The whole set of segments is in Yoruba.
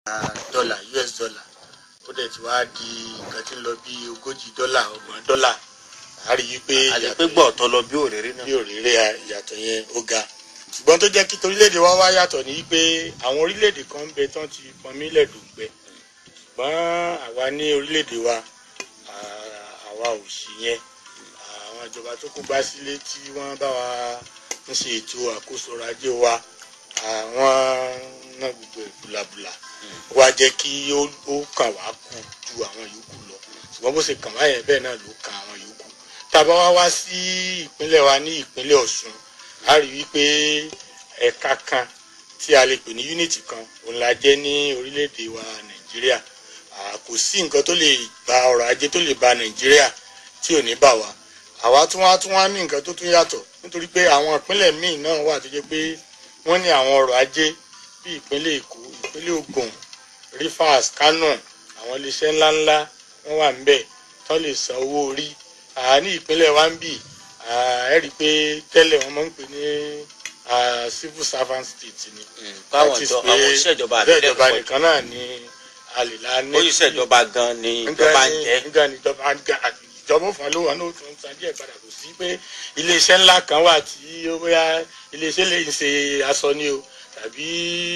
dọ́là us dollar ó dẹ̀ ti wá di nǹkan tí ń lọ bí ogójì dọ́là ọgbọ̀n dọ́là a rí i pé àti ìyàtọ̀ pé gbọ́ ọ̀tọ̀ lọ bí òrèrè náà. bí òrèrè ìyàtọ̀ yẹn ó ga ṣùgbọ́n tó jẹ́ kí torílẹ̀-èdè wa wá yàtọ̀ ní pé àwọn orílẹ̀-èdè kan ń bẹ tán ti pọnmi lẹ́dùngbẹ́ ṣùgbọ́n àwa ní orílẹ̀-èdè wa à- àwa ò sí yẹn àwọn ìjọba tó kó bá sílé tí wọ́n bá wa ń ṣe ètò àkóso ọrọ̀ ajé wa àwọn náà gbogbo ẹ̀ bùlàbùlà wá jẹ́ kí ó ó kàn wá kù ju àwọn yòókù lọ ṣùgbọ́n bó ṣe kàn wá yẹn bẹ́ẹ̀ náà ló kàn àwọn yòókù tá a bá wá wá sí ìpínlẹ̀ wa ní ìpínlẹ̀ Ọ̀ṣun a rí wípé ẹ̀ka kan tí a lè pè ní unity kan òun la jẹ́ ní orílẹ̀-èdè wa Nàìjíríà À, kò sí nǹkan tó lè ba ọrọ̀ ajé tó lè ba Nàìjíríà tí ò ní bà wá àwa tún wá tún wá ní nǹkan tó tún yàtọ̀ nítorí pé àwọn ìpínlẹ̀ míì náà wà tó jẹ́ pé wọ́n ní àwọn ọrọ̀ ajé bí ìpínlẹ̀ Èkó ìpínlẹ̀ Ògùn Rivers Kano àwọn iléeṣẹ́ ńláńlá wọ́n wà níbẹ̀ tó lè san owó orí À, ní ìpínlẹ̀ wa ń bì à, ẹ rí i pé tẹ́lẹ̀ wọ́n máa ń pè ní à, civil servant state ni báwọn That is ìjọ pé àwọn òṣìṣẹ́ ìjọba bẹ́ẹ̀ àbílẹ̀ ìjọba pọ̀ nìkan náà ni a lè la ní òṣìṣẹ́ ìjọba gan ni ìjọba ń jẹ́. nígbà ní ìjọba ìjọba òfin ló wà ní òtún ń san díẹ̀ padà kò sí pé iléeṣẹ́ ńlá kan wà tí ó bóyá iléeṣẹ́ lè ń ṣe aṣọ ni o tàbí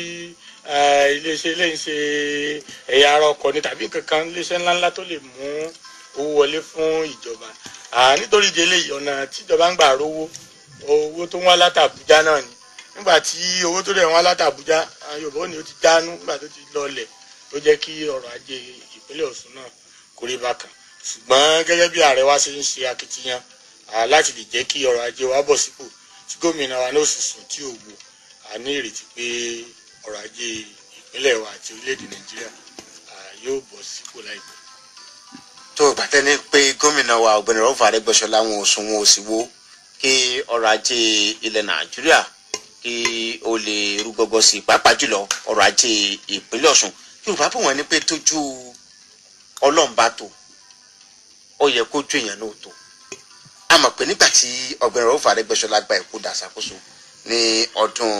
eh, iléeṣẹ́ lè ń ṣe ẹ̀yà ara ọkọ̀ ni tàbí kankan iléeṣẹ́ ńláńlá tó lè mú owó wọlé fún ìjọba Ah, nítorí ìdí eléyìí ọ̀nà tíjọba ń gbà rówó owó tó ń wá látàbújá náà ni nígbà tí owó tó dẹ̀ ń wá látàbújá ah, Yorùbá ò ní ó ti dánú nígbà tó ti lọlẹ̀ ó jẹ́ kí ọrọ̀ ajé ìpínlẹ̀ Ọ̀ṣun náà kó rí bákan ṣùgbọ́n gẹ́gẹ́ bí ààrẹ wa ṣe ń ṣe akitiyan ah, láti lè jẹ́ kí ọrọ̀ ajé wa bọ̀ sípò tí gómìnà wa náà sì sùn tí ò wò a ní ìrètí pé ọrọ̀ ajé ìpínlẹ̀ wa àti orílẹ̀-èdè Nàìjíríà ah, yóò bọ̀ sípò láìpẹ́. tó o gbàtẹ́ ní pé gómìnà wa ọ̀gbẹ́ni rọ́fà Arẹ́gbẹ́ṣọlá wọn ò sùn wọn ò sì wo kí ọrọ̀ ajé ilẹ̀ Nàìjíríà kí o lè rú gọ́gọ́ sí i pàápàá jùlọ ọrọ̀ ajé ìpínlẹ̀ Ọ̀ṣun Yorùbá bò wọ́n ní pé tójú Ọlọ́run bá tó ó yẹ kójú èèyàn náà tó a mọ̀ pé nígbà tí ọ̀gbẹ́ni rọ́fà Arẹ́gbẹ́ṣọlá gba ìkú dàṣàkóso ní ọdún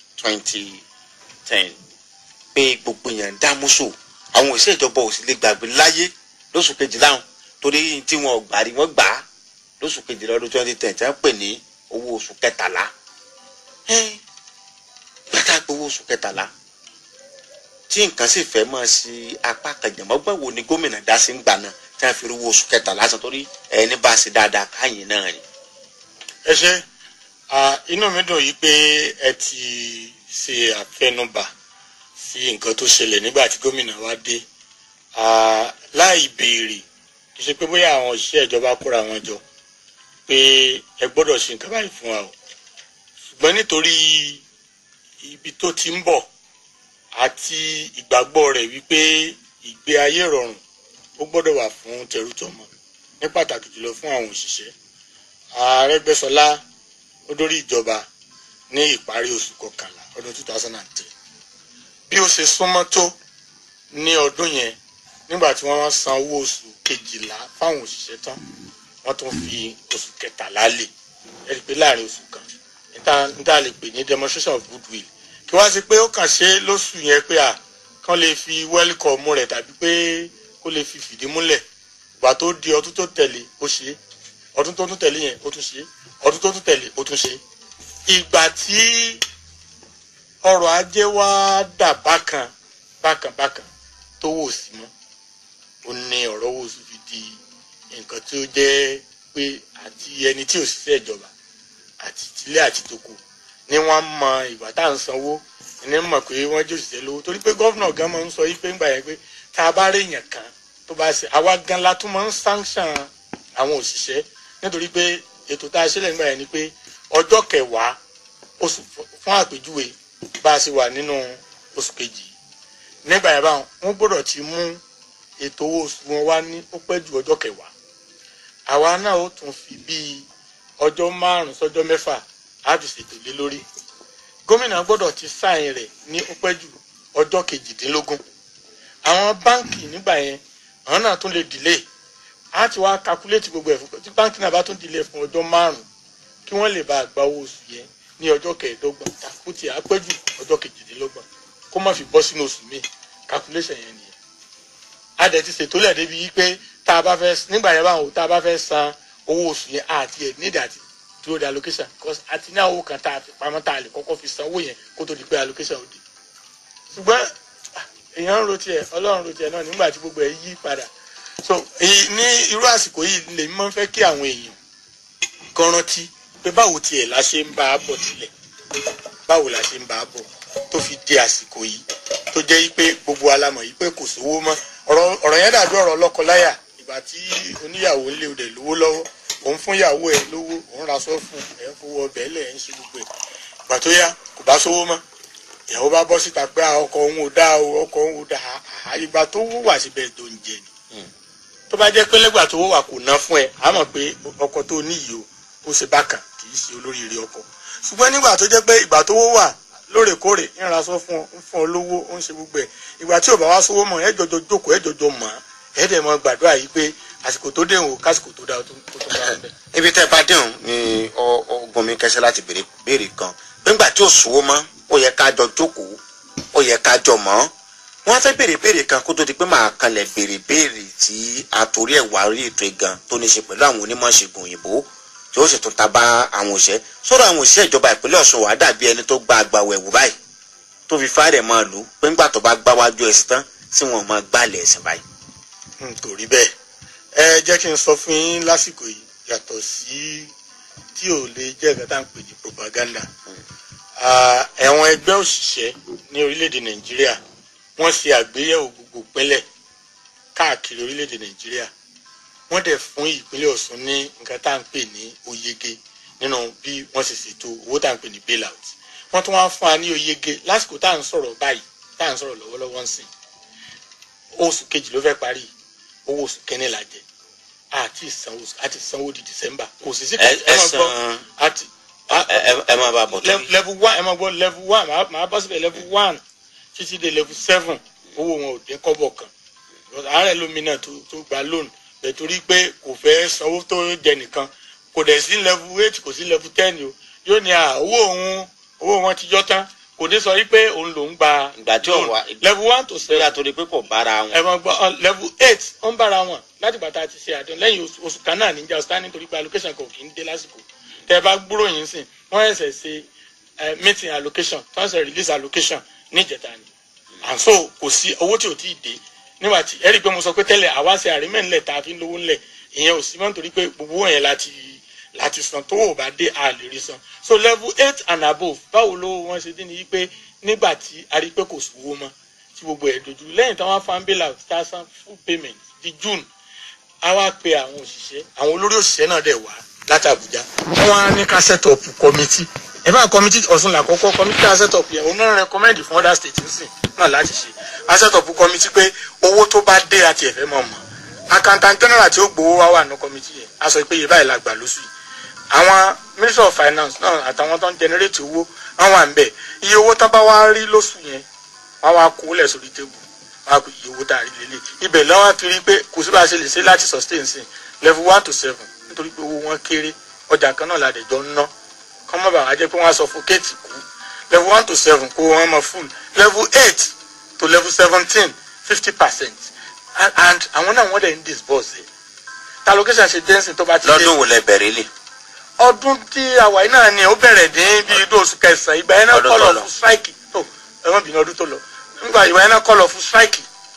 2010 pé gbogbo èèyàn ń dá mọ́sọ̀ àwọn òṣìṣẹ́ ìjọba ò sì lè gbàgbé láyé lóṣù kejìlá hàn torí tí wọn ò gbà rí wọn gbà á lóṣù kejìlá ọdún twenty ten tí wọn pè ní owó oṣù kẹtàlá ẹ bàtà pé owó oṣù kẹtàlá tí nǹkan sì fẹ́ mọ́ sí apá kẹjọmọ́gbọ́n wo ni gómìnà dá sí ń gbà náà tí wọ́n fi rí owó oṣù kẹtàlá sọ torí ẹni bá ṣe dáadáa káyìn náà ni. ẹ ṣe ah, inú mi dùn yìí pé ẹ ti ṣe àfẹnubà sí nǹkan tó ṣẹlẹ̀ nígbà tí gómìnà wa dé Ah, láì béèrè kì í ṣe pé bóyá àwọn òṣìṣẹ́ ìjọba kóra wọn jọ pé ẹ gbọ́dọ̀ ṣe nǹkan báyìí fún wa o ṣùgbọ́n nítorí ibi tó ti ń bọ̀ àti ìgbàgbọ́ rẹ̀ wípé ìgbé ayé rọrùn ó gbọ́dọ̀ wà fún tẹrútọmọ ní pàtàkì jùlọ fún àwọn òṣìṣẹ́ Arẹ́gbẹ́ṣọlá ó dórí ìjọba ní ìparí oṣù kọkànlá ọdún two thousand and ten bí ó ṣe súnmọ́ tó ní ọdún yẹn nígbà tí wọ́n san owó oṣù kejìlá fáwọn òṣìṣẹ́ tán wọ́n tún fi oṣù kẹtàlá lé ẹ rí i pé láàrin oṣù kan níta níta lè pè ní demonstration of goodwill kí wá sí pé ó kàn ṣe lóṣù yẹn pé à kán lè fi welcome rẹ̀ tàbí pé kó lè fi fìdí múlẹ̀ ìgbà tó di ọdún tó tẹ̀lé ó ṣe é ọdún tó tún tẹ̀lé yẹn ó tún ṣe é ọdún tó tún tẹ̀lé ó tún ṣe é ìgbà tí ọrọ̀ ajé wa dà bákan bákan bákan tó wò sí mọ́ ó ní ọ̀rọ̀ owó oṣù fi di nǹkan tí ó jẹ́ pé àti ẹni tí ò ṣiṣẹ́ ìjọba àti tilé àti toko ni wọ́n mọ ìgbà tá à ń sanwó ní mọ̀ pé wọ́n jẹ́ òṣìṣẹ́ lówó torí pé gọ́vnà gan máa ń sọ yí pé ńgbà yẹn pé tá a bá rí èèyàn kan tó bá ṣe àwa gan la tún máa ń sanction àwọn òṣìṣẹ́ nítorí pé ètò tá a ṣe lẹ́yìn gbà yẹn ni pé ọjọ́ kẹwàá oṣù fún àpèjúwe bá a ṣe wà nínú oṣù kejì nígbà yẹn báwọn wọ́n gbọ́dọ̀ ti mú ètò owó oṣù wọn wá ní ó pẹ́ ju ọjọ́ kẹwàá àwa náà ó tún fi bíi ọjọ́ márùn-ún sọ́jọ́ mẹ́fà á fi ṣètò lé lórí gómìnà gbọ́dọ̀ ti sáìn rẹ̀ ní ó pẹ́ ju ọjọ́ kejìdínlógún àwọn báǹkì nígbà yẹn àwọn náà tún lè dìlé á ti wá kakuléètì gbogbo ẹ̀ fún tí báǹkì náà bá tún dìlé fún ọjọ́ márùn-ún kí wọ́n lè bá a gba owó oṣù yẹn ní ọjọ́ kẹẹ̀ẹ́dọ́gbọ̀n tàkùtì á pẹ́ ju ọjọ́ kejìdínlógún kó má fi bọ́ sínú oṣù míì calculation yẹn nìyẹn a dẹ̀ ti ṣètò lẹ̀ débi pé tá a bá fẹ́ nígbà yẹn báwo tá a bá fẹ́ san owó oṣù yẹn àti ẹ̀ nídìí àti dúró de allocation because àti ní àwọn owó kan tá a fi pamọ́ tá a lè kọ́kọ́ fi san owó yẹn kó tó di pé allocation ò dé ṣùgbọ́n èèyàn ń ro tiẹ̀ ọlọ́run ro tiẹ̀ náà nígbà tí gbogbo ẹ̀ yí padà so èyí ní irú àsìkò yìí lèmi máa ń fẹ́ kí àwọn èèyàn kan rántí pé báwo tiẹ̀ la ṣe ń bá a bọ̀ tilẹ̀ báwo la ṣe ń bá a bọ̀ tó fi di àsìkò yìí tó jẹ́ pé gbogbo alamọ̀ yìí pé kò sówó mọ́ ọ̀rọ̀ ọ̀rọ̀ yẹn dàbí ọ̀rọ̀ lọ́kọláyà ìgbà tí oníyàwó ń lé o dẹ̀ lówó lọ́wọ́ òun fún ìyàwó ẹ̀ lówó òun ra sọ́ fún ẹ̀ ń fowó ọbẹ̀ lẹ̀ ń ṣe gbogbo ẹ̀ ìgbà tó yá kò bá sówó mọ́ ìyàwó bá bọ́ síta pé ọkọ òun ò dá o ọkọ òun ò dá a ìgbà tó wó wà síbẹ̀ tó ń jẹ ni tó bá jẹ́ pé lẹ́gbà tó wó wà kò ná fún ẹ á mọ̀ pé ọkọ tó níyì o ó ṣe bákan kì í ṣe olóríire ọkọ ṣùgbọ́n nígbà tó jẹ́ pé ìgbà tó wó wà lóòrèkóòrè ń ra sọ fún ọ ń fún ọ lówó ó ń ṣe gbogbo ẹ̀ ìgbà tí ò bá wá sówó mọ̀ ẹ jọjọ jókòó ẹ jọjọ mọ̀ ẹ dẹ̀ mọ gbàdúrà yìí pé àsìkò tó dé òun kásìkò tó dá o tó tó bá wọn bẹ̀. ibi tẹ́ bá dẹ̀hùn ni ọgbọ̀n mi kẹsẹ́ láti béèrè béèrè kan nígbà tí ò sówó mọ́ ó yẹ ká jọ jókòó ó yẹ ká jọ mọ́ wọ́n fẹ́ béèrè béèrè kan kó tó di pé màá kanlẹ̀ béèrè béèrè tí àtòrí ẹ̀ wá rí ètò ìgan tó ní ṣe pẹ̀lú àwọn onímọ̀ ṣègùn òyìnbó tí ó sì tún ta bá àwọn òṣẹ́ sọ́dọ̀ àwọn òṣìṣẹ́ ìjọba ìpínlẹ̀ Ọ̀ṣun wàá dàbí ẹni tó gba àgbàwọ̀ ẹ̀wù báyìí tó fi fáìrẹ̀ máa lù ú pé ńgbà tó bá gbá wájú ẹ̀sìn tán tí wọ́n máa gbálẹ̀ ẹ̀sìn báyìí. kò rí bẹ́ẹ̀ ẹ jẹ́ kí n sọ fún yín lásìkò yìí yàtọ̀ sí tí ò lè jẹ́ ẹ̀ka tá à ń pè ní propaganda ẹ̀wọ̀n ẹgbẹ́ òṣìṣẹ́ ní orílẹ̀-èdè Nàìjíríà wọ́n ṣe àgbéyẹ̀wò gbogbo ìpínlẹ̀ káàkiri orílẹ̀-èdè Nàìjíríà wọ́n dẹ̀ fún ìpínlẹ̀ Ọ̀ṣun ní nǹkan tá à ń pè ní oyege nínú bí wọ́n ṣe ṣètò owó tá à ń pè ní bailout wọ́n tún wá fún wa ní oyege lásìkò tá à ń sọ̀rọ̀ báyìí tá à ń sọ̀rọ̀ lọ́wọ́lọ́wọ́ ń sìn oṣù kejì ló fẹ́ parí owó oṣù kẹ́ni la jẹ àti ìsanwó àti ìsanwó di December kò sì sí ẹ ẹ máa gbọ́ san àti ẹ ẹ máa bá a bọ̀ tó level level one ẹ máa gbọ́ level one màá màá bọ́ síbẹ̀ level one títí dé level seven owó wọn ò dín kọ́bọ̀ kan Because àárẹ̀ lómi náà tó tó gba loan bẹ̀ torí pé kò fẹ́ sanwó tó jẹ nìkan kò dẹ̀ sí level eight kò sí level ten o yóò ní à owó òun owó wọn ti yọ tán kò ní sọ wípé òun lòún gba ìgbà tí ò loan. wá level one to pé seven àtòrí pé kò bára wọn. ẹ máa gbọ́ ọ, level eight ó ń bára wọn láti gbàtà ti ṣe àdéhùn lẹ́yìn oṣù- oṣù kan náà níjà ọ̀sán nítorí pé allocation kan ò kì í dé lásìkò tẹ́ ẹ bá gbúrò yín sìn wọ́n ẹ̀sẹ̀ ṣe eh, meeting allocation tí wọ́n ṣe release allocation níjẹta ni and so kò sí owó tí ò tí ì dé nígbà tí ẹ rí i pé mo sọ pé tẹ́lẹ̀ àwa ṣe àrímẹ̀ ńlẹ̀ tá a fi ń lówó ńlẹ̀ ìyẹn ò sí mọ́ nítorí pé gbogbo owó yẹn láti láti san tó ò bá dé a lè rí san so level eight and above báwo ló wọ́n ṣe dín ní yí pé nígbà tí a rí i pé kò sówó mọ́ tí gbogbo ẹ̀ dojú lẹ́yìn tí wọ́n fa ń bailout tá a san full payment di June a wá pe àwọn òṣìṣẹ́ àwọn olórí òṣìṣẹ́ náà dẹ̀ wá láti Àbújá wọ́n wá ní ká set up committee ẹ bá committee Ọ̀ṣun làkọ́kọ́ committee ká set up yẹn òun náà recommend fún other states nsìn náà láti ṣe a set up committee pé owó tó bá dé àti ẹ̀fẹ́ mọ̀ mọ̀ accountant general tí ó gbowó wá wà ní committee yẹn a sọ pé iye báyìí la gbà lóṣù yìí àwọn minister of finance náà àtàwọn tó ń generate owó wọn wà ń bẹ̀ iye owó tán bá wá rí lóṣù yẹn wọn wá kó lẹ̀ sórí tébù wọn á kó iye owó tá a rí lélẹ̀ ibẹ̀ lọ́wọ́ fi rí pé kò sí bá a ṣe lè ṣe láti sustain sí level one to seven nítorí pé owó wọn kéré ọjà kan náà la dẹ̀ jọ ń ná kọ́ mọ́ bàá jẹ́ pé wọ́n á suffocate kú level one to seven kó wọn mọ full level eight to level seventeen fifty percent and and àwọn náà wọ́n dẹ̀ ń disburse ẹ̀ ta location ṣe jẹ́nsìn tó bá ti dé lọ́dún wo lẹ bẹ̀rẹ̀ lè. ọdún tí àwàyí náà ni ó bẹ̀rẹ̀ dín bí idú oṣù kẹsàn-án ìgbà yẹn náà Ọdún kọ́ tó lọ lọ. fún strike tó ẹ̀wọ̀n bìnrin ọdún tó lọ nígbà ìgbà yẹn náà kọ́ lọ fún strike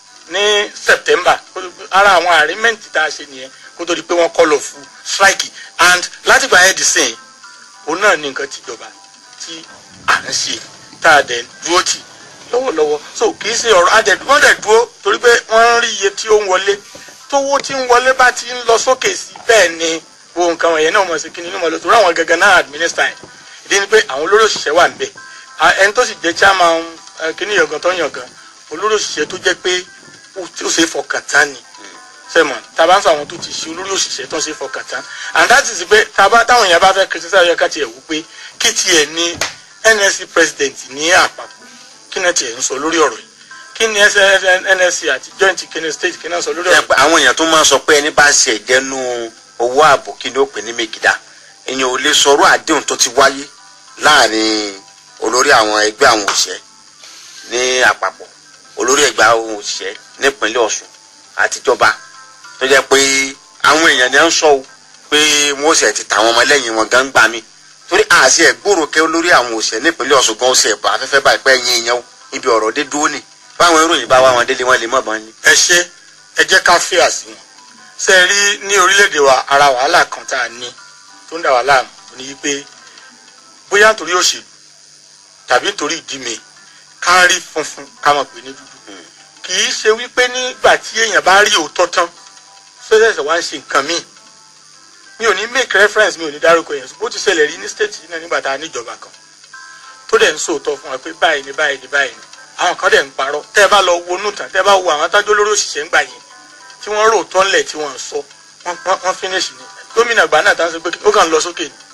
ní September ara àwọn agreement tá a ṣe nìyẹn kó tó di pé wọ́n kọ́ lọ fún strike and láti gbà yẹn di sìn òun náà ní nǹkan tìjọba tí à ń ṣe tá a dẹ̀ dúró tì lọ́wọ́lọ́wọ́ so kì í ṣe ọ̀rọ̀ adẹ̀ wọ́n dẹ̀ dúró torí pé wọ́n ń rí iye tí ó ń wọlé tówó tí ń wọlé bá ti ń lọ sókè sí bẹ́ẹ̀ ni wo nǹkan wọ̀nyẹn náà mọ̀ sí kí ni inú mọ̀ lọ torí àwọn gangan náà administer ẹ̀ ìdí ni pé àwọn olórí òṣìṣẹ́ wà níbẹ̀ À- ẹni tó sì jẹ́ chairman eh, kíní yọ̀gàn tó yàngàn olórí òṣìṣẹ́ tó jẹ́ pé ó ó ṣe é fọkàn tán ni sẹ́mọ̀ tàbá ń sọ àwọn tó ti ṣe olórí òṣìṣẹ́ tó ń ṣe é fọkàn tán and that is pé tàbá táwọn èèyàn bá fẹ́ criticize ọ̀yọ́ ká tiẹ̀ wú pé kí tiẹ̀ ní NSC president ní àpapọ̀ kí náà tiẹ̀ ń sọ lórí ọ̀rọ̀ yìí kí ni NSC àti joint kí state kí náà sọ lórí Ṣé ọ̀rọ̀ pé àwọn èèyàn tó máa ń sọ pé ẹni bá ṣe ìjẹnu owó ààbò kí ni ó pè ní mègìdá èèyàn ò lè sọ̀rọ̀ àdéhùn tó ti wáyé láàrin olórí àwọn ẹgbẹ́ àwọn òṣìṣẹ́ ní àpapọ̀ olórí ẹgbẹ́ ohun òṣìṣẹ́ nípínlẹ̀ ọ̀ṣun àtijọba tó jẹ́ pé àwọn èèyàn ni à ń sọ o pé wọ́n ó sì ti tàwọn ọmọlẹ́yìn wọn gan gbà mí torí àṣẹ ẹ̀gbòrò kẹ́ olórí àwọn òṣìṣẹ́ nípínlẹ̀ ọ̀ṣun gan ó sì ẹ̀bà afẹ́fẹ́ báyìí pé ẹ̀yìn èèyàn o ibi ọ̀rọ̀ dé dúró ni báwọn ìròyìn bá wá wọn délé wọn lè mọ̀ bọ́n ni. ẹ ṣe ẹ jẹ́ ká fẹ́ àsìwọ̀n ṣe é rí ní orílẹ̀-èdè wa ara wàhálà kan tá a ní tó ń dà wá láàmú ní wípé bóyá nítorí òṣèlú tàbí nítorí ìdí mi ká rí funfun ká mọ̀ pé ní dúdú kì í ṣe wípé nígbà tí èèyàn bá rí òótọ́ tán ṣẹ́ṣẹ̀ṣẹ̀ wá ń ṣe nǹkan míì mi ò ní make reference mi ò ní dárúkọ yẹn bó ti ṣẹlẹ̀ rí ní state yìí náà nígbà tá a níjọba kan tó dẹ̀ ń sòótọ́ fún wa pé báyìí ni báyìí ni báyìí ni àwọn kan dẹ̀ ń parọ́ tẹ́ ẹ bá lọ wo nù tán tẹ́ ẹ bá wo àwọn tájọ́ lórí òṣìṣẹ́ ń gbà yẹn tí wọ́n rò tán lẹ̀ tí wọ́n sọ wọ́n finish ni gómìnà gbà náà tá ń sọ pé ó kàn lọ sókè ni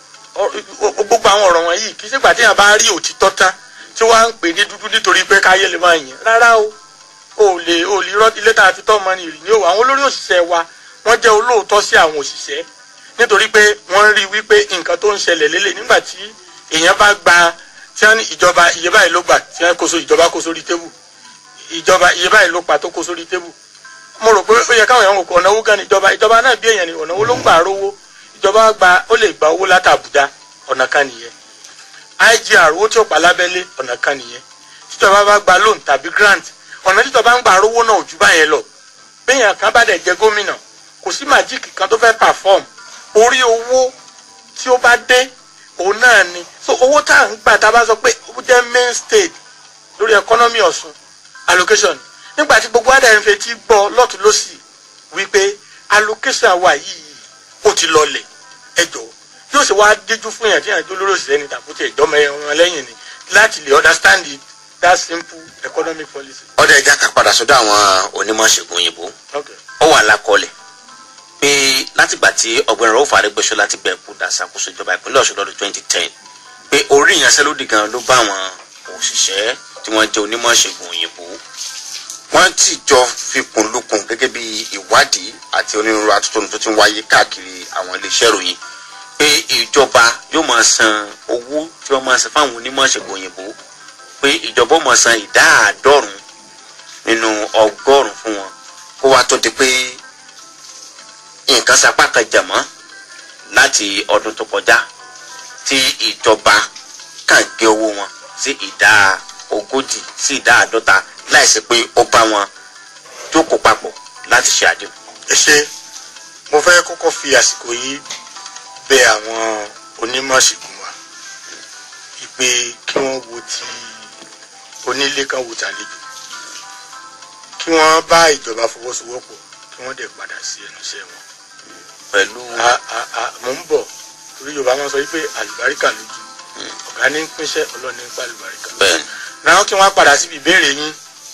gbogbo àwọn ọ̀rọ̀ wọn yìí kì í ṣègbà tí yàn bá rí òtítọ́ tán tí wọ́n á ń pè ní dúdú nítorí pé káyé lè máa yìn rárá o ò lè ò lè rọ́ ilé tá a fi tọ́ ọmọ nìyí ní o àwọn olórí òṣìṣẹ́ wa wọ́n jẹ́ olóòótọ́ sí àwọn òṣìṣẹ́ nítorí pé wọ́n rí wípé nǹkan tó ń ṣẹlẹ̀ lélẹ̀ nígbà tí èèyàn bá gba tí wọ́n ní ìjọba iye báyìí ló gbà tí wọ́n kó so ìjọba kó sórí tébù ìjọba iye báyìí ló pa tó kó sórí tébù mo rò pé ó yẹ káwọn èèyàn kò ọ̀nà owó gan ni ìjọba ìjọba náà bí èèyàn ni ọ̀nà owó ló ń gbà rówó ìjọba gba ó lè gba owó láti Àbújá ọ̀nà kan nìyẹn IGR owó tí ó pa lábẹ́lé ọ̀nà kan nìyẹn tíjọba bá gba loan tàbí grant ọ̀nà tíjọba ń gbà rówó náà ò jù báyẹn lọ béèyàn kan bá dẹ̀ jẹ́ gómìnà kò sí màjíìkì kan tó fẹ́ perform orí owó tí ó bá dé òun náà ni so owó tá à ń gbà tá a bá sọ pé ó jẹ́ main state lórí economy Ọ̀ṣun allocation nígbà tí gbogbo àdá ń fetí gbọ́ lọ́tún lọ́sì wípé allocation wa yìí ó ti lọlẹ̀ ẹ jọ̀ọ́ yóò ṣe wá díjú fún yàn tí yàn tó lórí òṣìṣẹ́ ní tàbútì ìjọba ẹ̀wọ̀n lẹ́yìn ni láti lè understand it that simple economic policy. ọdẹ ẹja kan padà sọ́dọ̀ àwọn onímọ̀ ṣègùn òyìnbó Okay. ó wà lákọọ́lẹ̀ pé látìgbà tí ọ̀gbẹ́ni Rauf Arẹ́gbẹ́ṣọlá ti bẹ̀rẹ̀ kú dàṣàkóso ìjọba ìpínlẹ̀ Ọ̀ṣun lọ́dún 2010 pé orí ìyanṣẹ́lódì gan ló bá àwọn òṣìṣẹ́ tí wọ́n jẹ́ onímọ̀ ṣègùn òyìnbó wọ́n ti jọ fikùn lukùn gẹ́gẹ́ bí ìwádìí àti onírúurú atótónu tó ti ń wáyé káàkiri àwọn iléeṣẹ́ ìròyìn pé ìjọba yóò máa san owó tí wọ́n máa san fáwọn onímọ̀ ṣègùn òyìnbó pé ìjọba ó máa san ìdá àádọ́rùn nínú ọgọ́rùn fún wọn kó wá tó di pé nǹkan sapá kan jẹ̀mọ́ láti ọdún tó kọjá tí ìjọba kàn gé owó wọn sí ìdá ogójì sí ìdá àádọ́ta láìsí pé ó bá wọn jókòó papọ̀ láti ṣe àdéhùn. ẹ ṣe mo fẹ́ kọ́kọ́ fi àsìkò yìí bẹ àwọn onímọ̀ ṣègùn wa ìpè kí wọ́n wo ti onílé kan wò tàlejò kí wọ́n bá ìjọba fọwọ́sowọ́pọ̀ kí wọ́n dẹ̀ padà sí ẹnu iṣẹ́ wọn. pẹ̀lú a a a mò ń bọ̀ torí yorùbá máa sọ wípé àlùbáríkà lójú ọ̀gá ní ń pínṣẹ́ ọlọ́ọ̀ni ń pa àlùbáríkà. bẹ́ẹ̀ náà kí wọ́n padà síbi ìbéèrè yín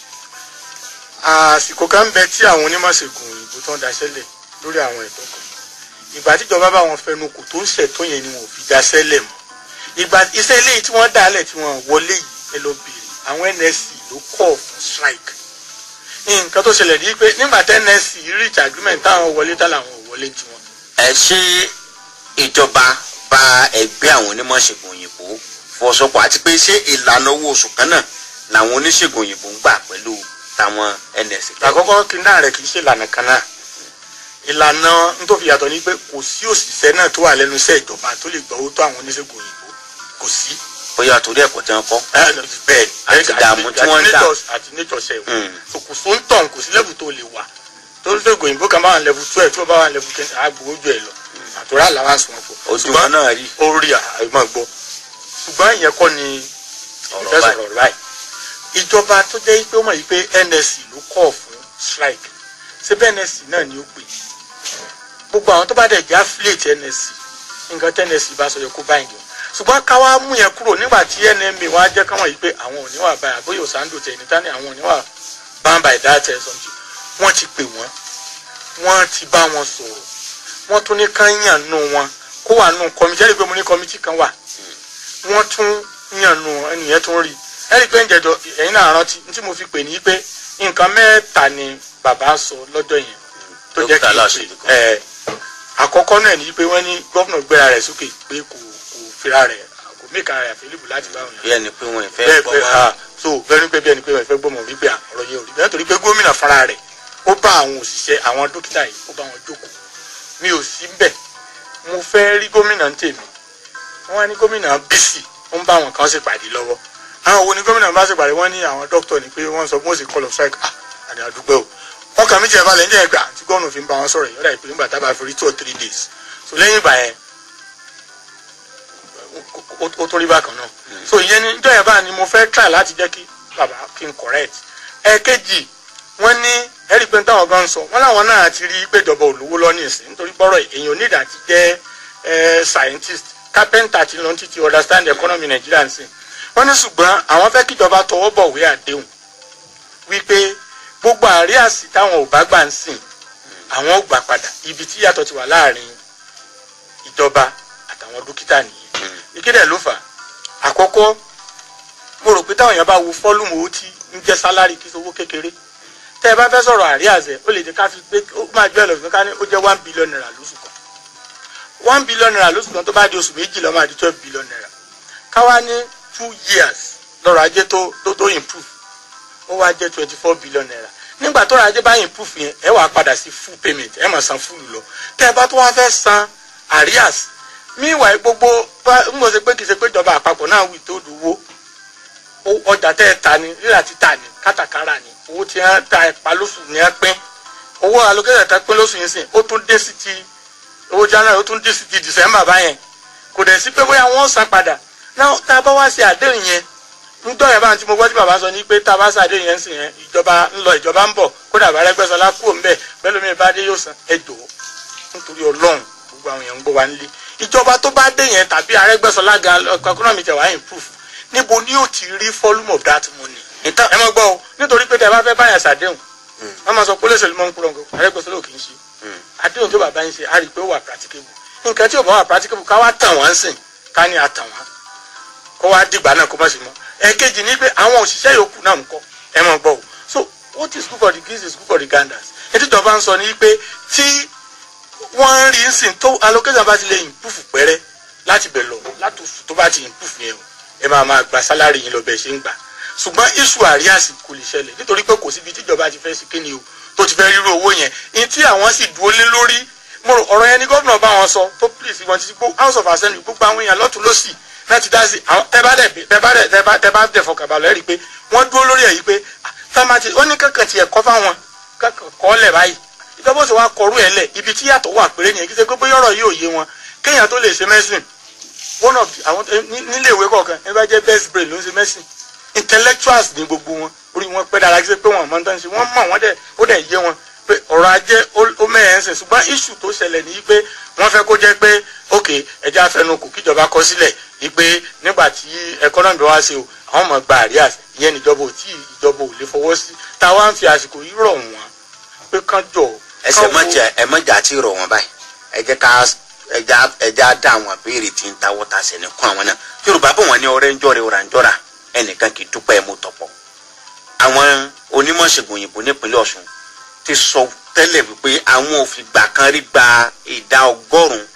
àsìkò kan ń bẹ tí àwọn onímọ̀ṣègùn òyìnbó tó ń daṣẹ́lẹ̀ lórí àwọn ẹ̀tọ́ kan ìgbà tíjọba bá wọn fẹnu kò tó ń ṣètò yẹn ni wọn ò fi daṣẹ́lẹ̀ mọ́ ìgbà iṣẹ́ eléyìí tí wọ́n dálẹ̀ tí wọ́n wọlé yìí ẹ lọ bèrè àwọn NSC ló kọ̀ fún strike nǹkan tó ṣẹlẹ̀ ní pé nígbà tí NSC reach agreement táwọn wọlé tá làwọn ò wọlé tiwọn ẹ ṣe ìjọba bá ẹgbẹ́ àwọn onímọ̀ ṣègùn òyìnbó fọwọ́sowọ́pọ̀ àti pé ṣé ìlànà owó oṣù kan náà làwọn oníṣègùn òyìnbó ń gbà pẹ̀lú táwọn ns. àkọ́kọ́ kí náà rẹ̀ kì í ṣe ìlànà kan náà ìlànà nítòfi yàtọ̀ ni pé kò sí òṣìṣẹ́ náà tó wà lẹ́nu iṣẹ́ ìjọba tó lè gbọ́ owó tó àwọn oníṣègùn òyìnbó kò sí. bóyá torí ẹ̀kọ́ tí wọ́n kọ́. bẹ́ẹ̀ Àti ìdààmú tí wọ́n ń dà. àti nature ṣe wò Mm. so kò só ń tàn kò sí level tó lè wà tó ń ṣègùn òyìnbó kan bá wà level twelve tí wọ́n bá wà level ten àgbò ojú ẹ̀ lọ àtúrà làwọn àsùnwọ̀n pọ̀ ojú wọn náà rí ó rí àìmọ̀ gbọ́ ṣùgbọ́n ìyẹn kọ́ ni Ọ̀rọ̀ ìfẹ́ báyìí. sọ̀rọ̀ báyìí ìjọba tó jẹ́ pé ó mọ̀ yìí pé NSC ló kọ̀ fún strike ṣé bẹ́ẹ̀ NSC náà ni ó pè gbogbo àwọn tó bá dẹ̀ jẹ́ affiliate NSC nǹkan tí NSC bá sọ yẹ kó báyìí jọ ṣùgbọ́n káwá mú yẹn kúrò nígbà tí NMA wá jẹ́ káwọn yìí pé àwọn ò ní wà báyà bóyá òsàndò tẹ̀ ní tání àwọn ò ní wà bound by that or something wọ́n ti pè wọ́n wọ́n ti bá wọn sọ̀rọ̀ wọ́n tún ní kán yàn nù wọn kó wà nù kọ́mítì ẹ̀rí pé mo ní kọ́mítì kan wà wọ́n tún yàn nù ẹnìyẹn tún rí ẹ̀rí pé ń jẹjọ ẹ̀yin náà rántí ní tí mo fi pè ní pé nǹkan mẹ́ta ni bàbá sọ lọ́jọ́ yẹn tó jẹ́ Dókítà kí Aláṣẹ kan. ẹ̀ àkọ́kọ́ náà ni pé wọ́n ní gọ́fúnà gbéra rẹ̀ sókè pé kò kò fira rẹ̀ kò make ara available láti bá wọn bí ẹni pé wọn ìfẹ́ bẹ́ẹ̀ gbọ́ bẹ́ẹ̀ wá ah so bẹ́ẹ̀ pé bí ẹni pé wọ́n fẹ́ gbọ́mọ̀ wípé ah, ọ̀rọ̀ yẹn ò rí bẹ́ẹ̀ nítorí pé gómìnà fúnra rẹ̀ ó bá àwọn òṣìṣẹ́ àwọn dókítà yìí ó bá wọn jókòó mi ò sí bẹ́ẹ̀ mo fẹ́ rí gómìnà ń tèmi wọ́n wá ní gómìnà bísí ó ń bá àwọn kan ṣèpàdé lọ́wọ́ àwọn wo ni gómìnà bá ṣèpàdé wọ́n ní àwọn dókítà ni pé wọ́n sọ pé wọ́n sì call of strike ah àdé àdúgbò o wọ́n kà mí jẹ́ balẹ̀ ń jẹ́ ẹgbà tí gómìnà fi ń bá wọn sọ̀rọ̀ yọ̀dà ìpè nígbà tá a bá fi rí two or three days so lẹ́yìn ìgbà yẹn ó- ó tó rí bákan náà so ìyẹn ní ìjọ yẹn báyìí ni mo fẹ́ try láti jẹ́ kí bàbá kí n correct ẹ̀ẹ́kejì wọ́n ní ẹ̀rí pé táwọn gan sọ wọ́n láwọn náà ti rí pé ìjọba olówó lọ ní ìsìn nítorí bọ́rọ̀ èèyàn onídàá ti jẹ́ eh, scientist carpenter ti lọ títí understand the economy Nigeria ń sìn wọ́n ní ṣùgbọ́n àwọn fẹ́ kíjọba tọwọ́ bọ̀wé àdéhùn wípé gbogbo àríàsí táwọn ò bá gbà ń sìn àwọn ò gbà padà ibi tí yàtọ̀ ti wà láàrin ìjọba àtàwọn dókítà nìyẹn ìkéde ló fà á àkọ́kọ́ mo rò pé táwọn èèyàn bá wo fọ́lùmù owó tí ń jẹ́ sálárì kí sowó kékeré tẹ́ ẹ bá fẹ́ sọ̀rọ̀ àríàzẹ̀ ó lè jẹ́ ká fi gbé ó máa jẹ́ ẹlòmíràn ká ní ó jẹ́ one billion naira lóṣù kan one billion naira lóṣù kan tó bá di oṣù méjì ló máa di twelve billion naira káwá ní two years lọ́rọ̀ ajé tó tó tó improve ó wá jẹ́ twenty four billion naira nígbà tó rọ̀ ajé bá improve yẹn ẹ wàá padà sí full payment ẹ máa san full lọ tẹ́ ẹ bá tó wá fẹ́ san arias meanwhile gbogbo bá ń mọ̀ sí pé kì í ṣe pé ìjọba àpapọ̀ náà wì tó dùwó ọjà tẹ́ ẹ ta ni rírà títà ni kátàkárà ni owó tí wọ́n ta ẹ̀pá lóṣù ní ẹ pín owó allocation tẹ́ pín lóṣù yìí sìn ó tún dé sí ti owó january ó tún dé sí ti december báyẹn kò dẹ̀ sí pé bóyá wọ́n san padà náà tá a bá wá ṣe àdéhùn yẹn nítorí ẹ̀ bá ti mo gbọ́ tí bàbá sọ ní pé tá a bá ṣe àdéhùn yẹn sìn yẹn ìjọba ń lọ ìjọba ń bọ̀ kódà bá rẹ́gbẹ́sọlá kúrò ń bẹ̀ bẹ́ẹ̀ lómi bá dé yóò san ẹ jọ̀ọ́ nítorí ọlọ́run gbogbo àwọn èèyàn ń gbọ́ wa nílé ìjọba tó bá dé yẹn tàbí arẹ́gbẹ́sọlá gan economy tẹ̀ wá improve níbo ni yóò ti rí volume of that money ìtàn ẹ mọ gbọ́ o nítorí pé tẹ bá fẹ́ báyà sàdéhùn wọ́n máa sọ pé olóṣèlú mọ́ ń kúrò nǹkan arẹ́gbẹ́sọlá ò kì í ṣe àdéhùn tó bàbá yín ṣe á rí i pé ó wà practicable nǹkan tí ò bá wà practicable ká wá tàn wọ́n sìn ká ní àtàn wọ́n kó wá dìgbà náà kó má ṣe mọ́ ẹ̀ẹ́kejì ni pé àwọn òṣìṣẹ́ yòókù náà ń kọ́ ẹ mọ̀ gbọ́ o so what is good for the geese is good for the ganders ètò ìjọba ń sọ ni pé tí wọ́n ń rí sìn tó allocation bá ti lè improve pẹ́rẹ́ láti bẹ̀ lọ láti oṣù tó bá ti improve yẹn o ẹ máa máa gba sálárì yín lọ bẹ́ẹ̀ ṣe ń gbà ṣùgbọ́n iṣu àríyàsí kò lè ṣẹlẹ̀ nítorí pé kò síbi tíjọba ti fẹ́ sí kíni o tó ti fẹ́ rírú owó yẹn ní tí àwọn sì dúró lé lórí mo rò ọ̀rọ̀ yẹn ni gómìnà bá wọn sọ tó please wọn ti gbó house of assembly gbogbo àwọn èèyàn lọ́tún lọ́sì láti dá sí àwọn tẹ bá dẹ̀ tẹ bá dẹ̀ tẹ bá tẹ bá dẹ̀ fọkànbalẹ̀ rí i pé wọ́n dúró lórí ẹ̀ yìí pé tamati ó ní kankan tiẹ̀ kọ́ fáwọn kankan kọ́ lẹ̀ báyìí ìjọba ó sì wá kọrú ẹ̀ lẹ̀ ibi tí yàtọ̀ wà péré nìyẹn kí ṣe pé bóyá ọ̀rọ̀ yóò yé wọn kéèyàn tó lè ṣe mẹ́sìn one of the àwọn nílé ìwé kọ̀ọ̀kan ẹ bá jẹ́ best brain ló ń ṣe mẹ́sìn intellectuals ní gbogbo wọn orí wọn pẹ́ dára kí ṣe pé wọn mọ̀ tán ṣe wọ́n mọ̀ wọ́n dẹ̀ ó dẹ̀ yé wọn pé ọ̀rọ̀ ajé ó mẹ́ẹ̀ẹ́ sìn ṣùgbọ́n issue tó ṣẹlẹ̀ ní pé wọ́n fẹ́ kó jẹ́ pé ok ẹjẹ́ afẹnukù kíjọba kọ sílẹ̀ ní pé nígbà tí economy wá ṣe o àwọn ọmọ gba àríyá ìyẹn níjọba ò tí ìjọba ò lè fọwọ́ sí táwa ń fi àsìkò yìí rọ̀ wọ́n pé kán jọ. ẹsẹ mọjà ẹ mọjà tí rọ wọn báyìí ẹ jẹ́ ká ẹja ẹja dá àwọn béèrè tí ń tawọ́ ta sẹ́ni kún àwọn náà yorùbá bò wọ́n ní ọ̀rẹ́ ń jọ̀rẹ́ ọ̀rà ń jọ̀rà ẹnìkan kì í dúpẹ́ mú tọ̀pọ̀ àwọn onímọ̀ ṣègùn òyìnbó nípínlẹ̀ ọ̀ṣun ti sọ tẹ́lẹ̀ wípé àwọn ò fi gbà kan rí gba ìdá ọgọ́rùn-ún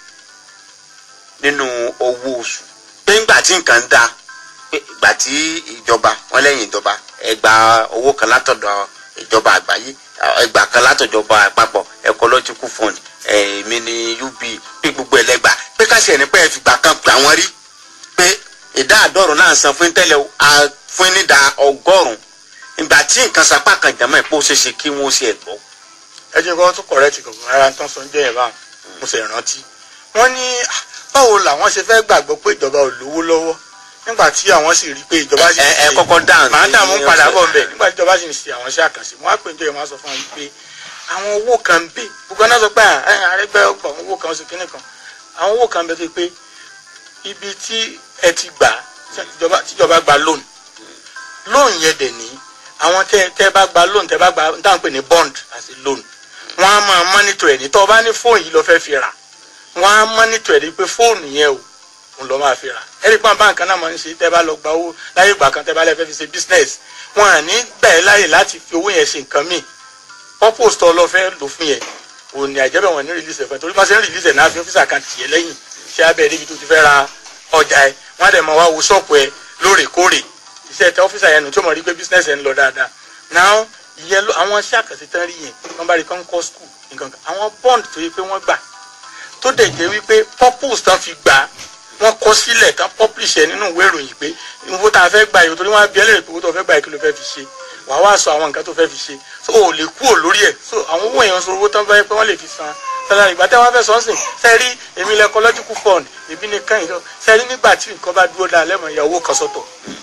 nínú owó oṣù pé ńgbà tí nǹkan ń da pé ìgbà tí ìjọba wọn lẹ́yìn ìjọba ẹ gba owó kan látọ̀dọ̀ ìjọba àgbáyé ẹgbà kan látọ̀jọba àpapọ̀ ecological fund èmi ní ub pé gbogbo ẹlẹ́gbà pé káṣí ẹni pé ẹ fìgbà kan gbà wọ́n rí pé ìdá àdọ́rùn náà san fún tẹ́lẹ̀ fún nídà ọgọ́rùn ìgbà tí nǹkan sapá kan jàmọ́ ẹ̀ pé ó ṣe ṣe kí wọ́n ṣe ẹ̀ gbọ́. ẹ jẹ́ kí wọ́n tún kọ̀rẹ́tì kankan rárá tán sọ ń jẹ́ yẹn báwọn mo sì rántí wọ́n ní báwo làwọn ṣe fẹ́ gbàgbọ́ pé ìjọba ò lówó lọ́wọ́ nígbà tí àwọn sì rí i pé ìjọba sì ń ẹ kọ́kọ́ dáhùn màá dààmú padà bọ̀ nbẹ̀ nígbà tí ìjọba sì ń ṣe àwọn iṣẹ́ àkànṣe wọ́n á pè níjọ́ yẹn wọ́n á sọ fún wọn pé àwọn owó kan ń bẹ gbogbo náà sọ pé àrẹ́gbẹ́ ọgbà owó kan oṣù kínní kan àwọn owó kan ń bẹ tó pé ibi tí ẹ ti gbà tíjọba gba loan loan yẹn dẹ̀ ní àwọn tẹ́ tẹ́ bá gba loan tẹ́ bá gba n táwọn pè ní bond àti loan wọ́n á máa monitor ẹ̀ ní tọ́ ọ bá ní fóònù yìí lọ fẹ́ fi rà wọ́n á monitor ẹ̀ ní pé fóònù yẹn o ń lọ máa fi rà ẹ̀rí pọ́n báǹkì náà máa ń ṣe tẹ́ bá lọ gba owó láyé ìgbà kan tẹ́ bá lẹ́ fẹ́ fi ṣe business wọn à ní gbà ẹ́ láyè láti fi owó yẹn ṣe nǹkan míì purpose tó lọ fẹ́ lò fún yẹn ò ní àjẹbẹ̀ wọn ní release ẹ̀fẹ̀ torí máa ṣe ń release ẹ̀ náà fi ọ́fíìsì kan tì ẹ́ lẹ́yìn ṣé abẹ́ níbi tó ti fẹ́ ra ọjà ẹ̀ wọ́n á dẹ̀ máa wá wo ṣọ́ọ̀pù ẹ lóòrèkóòrè iṣẹ́ tẹ ọ́fíìsà yẹn nù tí ó mọ̀ rí pé bísínẹ́sì ẹ̀ ń lọ dáadáa now ìyẹn ló àwọn iṣẹ́ àkànṣe tán rí yẹn wọ́n bá rí kán kọ́ skul nǹkan kan àwọn bond tó yẹ pé wọ́n gbà tó dẹ̀ jẹ́ wípé purpose tán fi gbà wọ́n kọ sílẹ̀ tán publish ẹ̀ nínú ìwé ìròyìn pé owó tá a fẹ́ gbà yìí torí wọ́n á bí ẹlẹ́rìí pé owó tó fẹ́ gbà yìí kí ló fẹ́ fi ṣe wàá wá sọ àwọn nǹkan tó fẹ́ fi ṣe so o lè kúrò lórí ẹ̀ so àwọn owó èèyàn sọ owó tán fẹ́ pé wọ́n lè fi san sálárì ìgbà tẹ́ wọ́n fẹ́ sọ́nsìn sẹ́rí èmi lẹ ecological fund èmi ní kàn yìí sẹ́rí nígbà tí nǹkan bá dúró dáa lẹ́mọ̀ ìyá owó kan sọ́tọ̀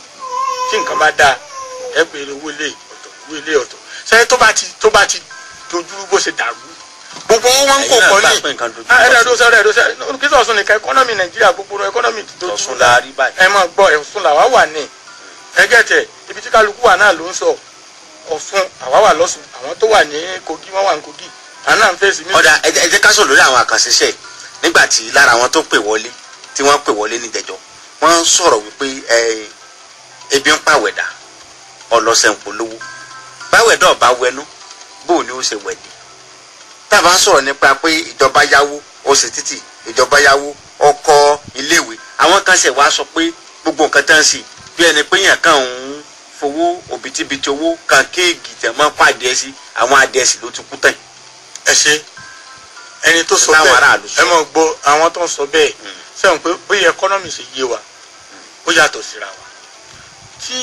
tí nǹkan bá dáa ẹ pè é owó ilé ọ̀tọ̀ owó ilé ọ̀tọ̀ sẹ́rí tó bá ti tó bá ti dojúrú bó ṣe dàrú gbogbo owó wọn ń kó kọ́ ní ẹ̀rọ ẹ̀dọ́ sẹ́rọ ẹ̀dọ́ sẹ́rọ kí sọ̀sùn nìkan ẹkọ́nọ́mì nàìjíríà gbogbo ẹkọ́nọ́mì ti dojú Ọ̀ṣun la rí báyìí. ẹ máa gbọ́ ẹ̀sùn làwa wà ní ẹgẹ́tẹ̀ ibi tí kálukú wà náà ló ń sọ ọ̀ṣun àwa wà lọ́ṣun àwọn tó wà ní kogi wọ́n wà ní kogi àwọn náà ń fèsì mí. ọ̀dà ẹ jẹ́ ẹ jẹ́ ká sọ̀rọ̀ lórí àwọn àkànṣe iṣẹ́ yìí. nígbà tí lára àwọn tó pè wọlé tí wọ́n pè wọlé níjẹ̀jọ́ wọ́n ń sọ̀rọ̀ wípé ẹ, ebi ń pàwẹ̀dà ọlọ́sẹ̀ ń polówó báwẹ̀dà ọba wẹnu bóò ni ó ṣe wẹ̀dì tábà ń sọ̀rọ̀ nípa pé ìjọba yáwó ó ṣe títì ìjọba yáwó ọkọ̀ iléèwé àwọn kan ṣẹ̀ wá sọ pé gbogbo nǹkan tán sí bí ẹni pé yàn kàn ń fowó òbítíbitì owó kan kéèkì tẹ̀ mọ́ pàdé sí àwọn adìẹ sí ló ti kú tán ẹ ṣe ẹni tó sọ Láwọn bẹ́ẹ̀ aráàlú sọ. ẹ mọ̀ gbọ́ àwọn tó ń sọ bẹ́ẹ̀ sẹ́wọ̀n pé bóyá ẹkọ́nọ́mì ṣe yé wa ó yàtọ̀ síra wa tí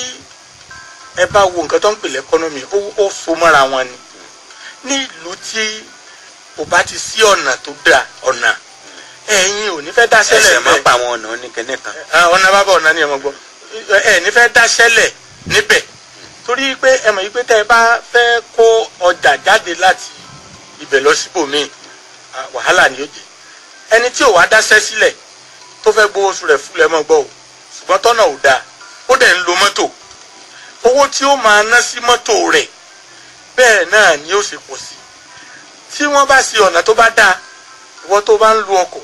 ẹ bá wo nǹkan tó ń pè lẹ́kọ́nọ́mì ó ó so mọ́ra wọn ni ní ìlú tí kò bá ti sí ọ̀nà tó dáa ọ̀nà ẹ̀yin ò ní fẹ́ dá ẹsẹ̀ sẹ́lẹ̀ máa bẹ́ẹ̀ pa àwọn ọ̀nà oníkẹ́nẹ́ kan Ah, ọ̀nà bàbá ọ̀nà ni ẹ mọ̀ gbọ́ ẹ ní fẹ́ dá sẹ́lẹ̀ níbẹ̀ torí pé ẹ mọ̀ yí pé tẹ́ ẹ bá fẹ́ kó ọjà jáde láti ibẹ̀ lọ síbòmíì ah, wàhálà ni ó jẹ́ ẹni tí ò wá dáṣẹ́ sílẹ̀ tó fẹ́ gbowó oṣù rẹ̀ fúlẹ̀ mọ́ gbọ́ o ṣùgbọ́n tọ́nà ò dáa ó dẹ̀ ń lo mọ́tò owó tí ó máa ná sí mọ́tò rẹ̀ bẹ́ẹ̀ náà ni ó ṣe pọ̀ sí tí wọ́n bá ṣe ọ̀nà tó bá dáa ìwọ tó bá ń lu ọkọ̀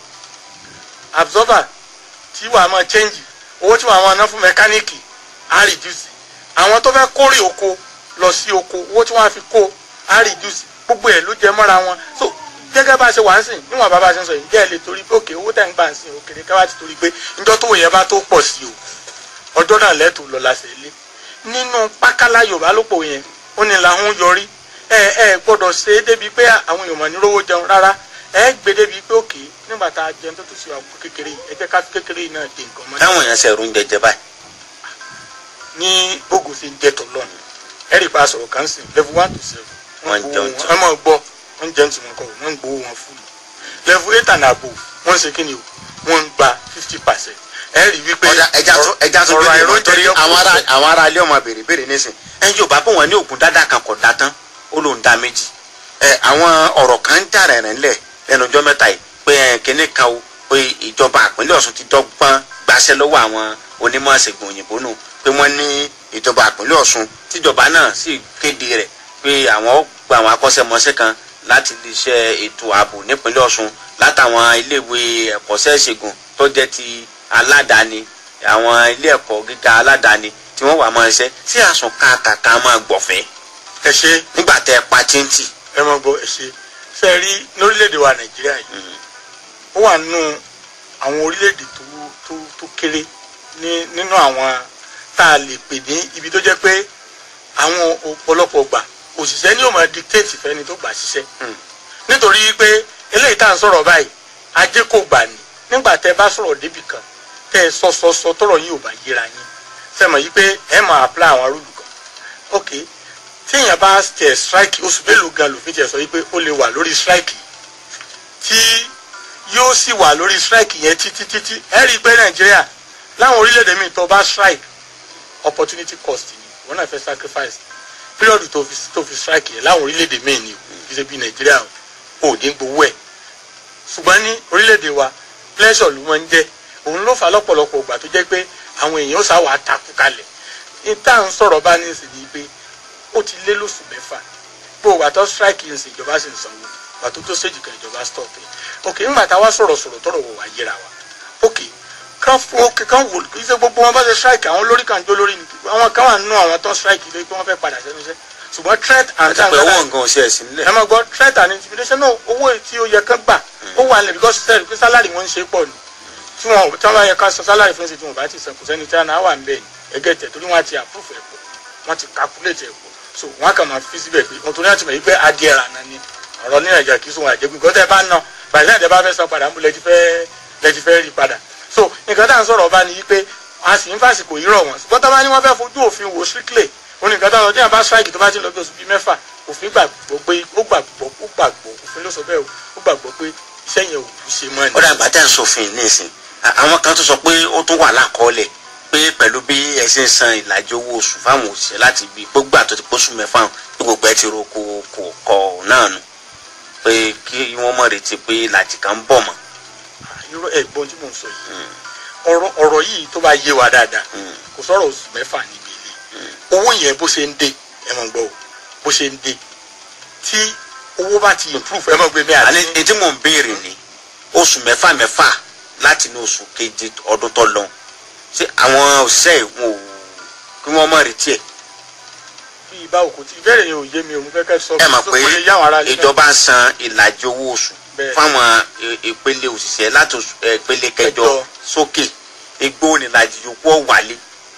absorber tí wàá máa change owó tí wàá máa ná fún mẹkáníìkì á reduce àwọn tó fẹ́ kórè oko lọ sí oko owó tí wọ́n á fi kó á reduce gbogbo ẹ̀ ló jẹ mọ́ra wọn so gẹ́gẹ́ bá a ṣe wà ń sìn níwọ̀n bá bá a ṣe ń sọ yìí jẹ́ ẹ lè torí pé òkè owó tẹ̀ ń gbà ń sìn òkèrè ká wá ti torí pé njọ́ tó yẹ bá tó pọ̀ sí o ọjọ́ náà lẹ́tù lọ la ṣe lé nínú pákálá yorùbá ló pò yẹn ó ní làwọn yọrí ẹ ẹ gbọ́dọ̀ ṣe é débi pé àwọn èèyàn mọ̀ ní rówó jẹun rárá ẹ gbé débi pé òkè nígbà tá a jẹun tó tún ṣe àpò kékeré yìí ẹ jẹ́ ká fi kékeré yìí náà dé nǹkan mọ́ táwọn èèyàn ṣe rún jẹjẹ báyìí ní bógun ṣe ń jẹ tọlọ́nù ẹ̀rì pa sọ̀rọ̀ kan sí level one to seven Wọ́n gbowó jẹun wọn- tí- ẹ máa gbọ́ wọ́n jẹun tí wọ́n kọ̀ wọ́n ń gbowó wọn fúlù level eight and above wọ́n ń ṣe kí ni o wọ́n ń gba fifty percent ẹ̀rì wípé ọjà ẹja tó ẹja tó ọ̀rọ̀ gbé àìró ìròyìn torí jẹyọ àwọn ará kúrò àwọn ará ilé ọmọ béèrè béèrè nísìn ẹn yóò bá bọ̀ wọ́n ní ògùn dáadáa kan kò dá tán ó lóun dá méjì ẹ àwọn ọ̀rọ̀ kan ń jà rẹ̀rẹ̀ ńlẹ̀ lẹ́nu ọjọ́ mẹ́ta yìí pé ẹ kíní kan o pé ìjọba àpínlẹ̀ Ọ̀ṣun ti dọ́gbọ́n gbaṣẹ́ lọ́wọ́ àwọn onímọ̀ ṣègùn òyìnbó nù pé wọ́n ní ìjọba àpínlẹ̀ Ọ̀ṣun tíjọba náà sì kéde rẹ̀ pé àwọn ó gba àwọn akọ́ṣẹ́mọṣẹ́ kan láti iléeṣẹ́ ètò ààbò nípínlẹ̀ Ọ̀ṣun látàwọn iléèwé ẹ̀kọ́ṣẹ́ ìṣègùn tó jẹ́ ti aládàáni àwọn ilé ẹ̀kọ́ gíga aládàáni tí wọ́n wà máa ṣiṣẹ́ sí àsùn kàkàkà máa gbọ̀fẹ́ ẹ ṣe nígbà tẹ́ ẹ pa tíntì. ẹ máa gbọ́ ẹ ṣe ṣe rí lórílẹ̀‐èdè wa nàìjíríà yìí ó wà nínú àwọn orílẹ̀‐èdè tó tó tó kéré ní nínú àwọn tá a lè pè ní ibi tó jẹ́ pé àwọn ọ̀pọ̀lọpọ̀ gbà òṣìṣẹ́ ni yóò máa dictate fẹ́ni tó gbà ṣiṣẹ́ Mm. nítorí pé eléyìí tá à ń sọ̀rọ̀ báyìí ajé kò gbà ní nígbà tẹ́ bá sọ̀rọ̀ débì kan tẹ́ ẹ sọ sọ sọ tọ̀rọ̀ yìí ò bá yéra yín sẹ́mọ̀ yìí pé ẹ máa apply àwọn rúlù kan ok téèyàn bá tẹ̀ strike oṣù mélòó gan lòfin tiẹ̀ sọ yìí pé ó lè wà lórí strike tí yóò sì wà lórí strike yẹn títí títí ẹ rí i pé nàìjíríà láwọn orílẹ̀-èdè míì tó bá strike opportunity cost ni wọn náà fẹ́ sacrifice period tó fi tó fi strike yẹn láwọn orílẹ̀-èdè míì ni o kì í ṣe bí nàìjíríà o ò ní gbowó ẹ̀ ṣùgbọ́n ní orílẹ̀-èdè wa pleasure ló máa ń jẹ́ òun ló fà á lọ́pọ̀lọpọ̀ ìgbà tó jẹ́ pé àwọn èèyàn sá wàá takú kalẹ̀ ní tá à ń sọ̀rọ̀ bá ní ìsìn ní pé ó ti lé lóṣù mẹ́fà bó wà tó strike yìí ń sìn ìjọba sì ń sanwó wà tó tó séjì kan ìjọba stop ẹ̀ ok ńgbà tá a wá sọ̀rọ̀ sọ̀rọ̀ tọ̀rọ̀ wò wá yẹra wa ok kan fún ok kan wò kí ṣe gbogbo wọn bá ṣe strike àwọn olórí kan jó lórí ni àwọn kan wà nínú àwọn tó strike lé pé wọ́n fẹ́ padà sẹ́nu iṣẹ́ ṣùgbọ́n threat and àti pé owó nǹkan ò ṣe ẹ̀sìn nílẹ̀. ẹ máa gbọ́ threat and intimidation náà owó tí ó yẹ kán gbà ó wà nílẹ̀ because sẹ́ẹ̀rì pé sálárì wọn ń ṣe pọ̀ ni tí wọn tí wọn bá yẹ ká sọ sálárì fún ẹsẹ tí wọn bá ti san kò sẹ́ni tí wọn náà wà ń bẹ ẹgẹ tẹ torí wọn ti approve ẹ pọ wọn ti calculate ẹ pọ so wọn kàn máa fi síbẹ̀ pé wọn tó ní àtìmọ̀ yìí pé adìẹ rà náà ni ọ̀rọ̀ ní nàìjíríà kì í sún wọn àjẹgbé gbọ́dọ̀ ẹ bá ná bàtí náà tẹ bá fẹ́ san padà ń bú lẹ́tí fẹ́ lẹ́tí fẹ́ rí padà so nǹkan tá à ń sọ̀rọ̀ ọba ni yìí pé a sì ń fàsìkò yìí rọ̀ wọ́n ṣùgbọ́n tá bá ní wọ́n fẹ́ fojú òfin wò strictly òun nìkan tá à ń sọ tí wọn bá strike tó bá ti lọ bí oṣù bíi mẹ́fà òfin gbàgbọ́ pé ó gbàgbọ́ ó gbàgbọ́ òfin ló sọ bẹ́ẹ̀ o ó gbàgbọ́ pé iṣẹ́ yẹn ò ní ṣe mọ́ ni. ó dàgbà tẹ̀ ń sòfin nísìn À- àwọn kan tó sọ pé ó tún wà lákọọ́lẹ̀ pé pẹ̀lú bí ẹ ṣe ń san ìlàjì owó oṣù fáwọn òṣìṣẹ́ láti bí gbogbo àtọ́ ti pósù mẹ́fà hàn ní gbogbo ẹ ti ro kò kò kọ náà nù pé kí wọ́n mọ̀ retí pé ìlàjì kan ń bọ̀ mọ́. irọ́ ẹ̀gbọ́n tí mò ń sọ yìí ọ̀rọ̀ ọ̀rọ̀ yìí tó bá yé wa dáadáa Mm. kò sọ̀rọ̀ oṣù mẹ́fà níbi ilé owó yẹn bó ṣe ń dé ẹ mọ̀ gbọ́ o bó ṣe ń dé tí owó bá ti improve ẹ mọ̀ gbé mi àní àti etí mò ń béèrè ni oṣù mẹ́fà mẹ́fà láti ní oṣù keje ọdún tó lọ ṣé àwọn òṣìṣẹ́ ìwọ̀n ò kí wọ́n mọ̀ retí ẹ̀ bí ibà òkú tí ìbéèrè yẹn ò yé mi o mo fẹ́ kẹ́ sọ ẹ mọ̀ so pé kò lè yá àwọn ará ilé náà. ìjọba ń san ìlàjì owó oṣù Bẹ́ẹ̀. fáwọn i- ìpele òṣìṣẹ́ láti oṣù ẹ, ìpele kẹjọ Kẹjọ. sókè igbó nílàjì yòókù ọ̀ wálé.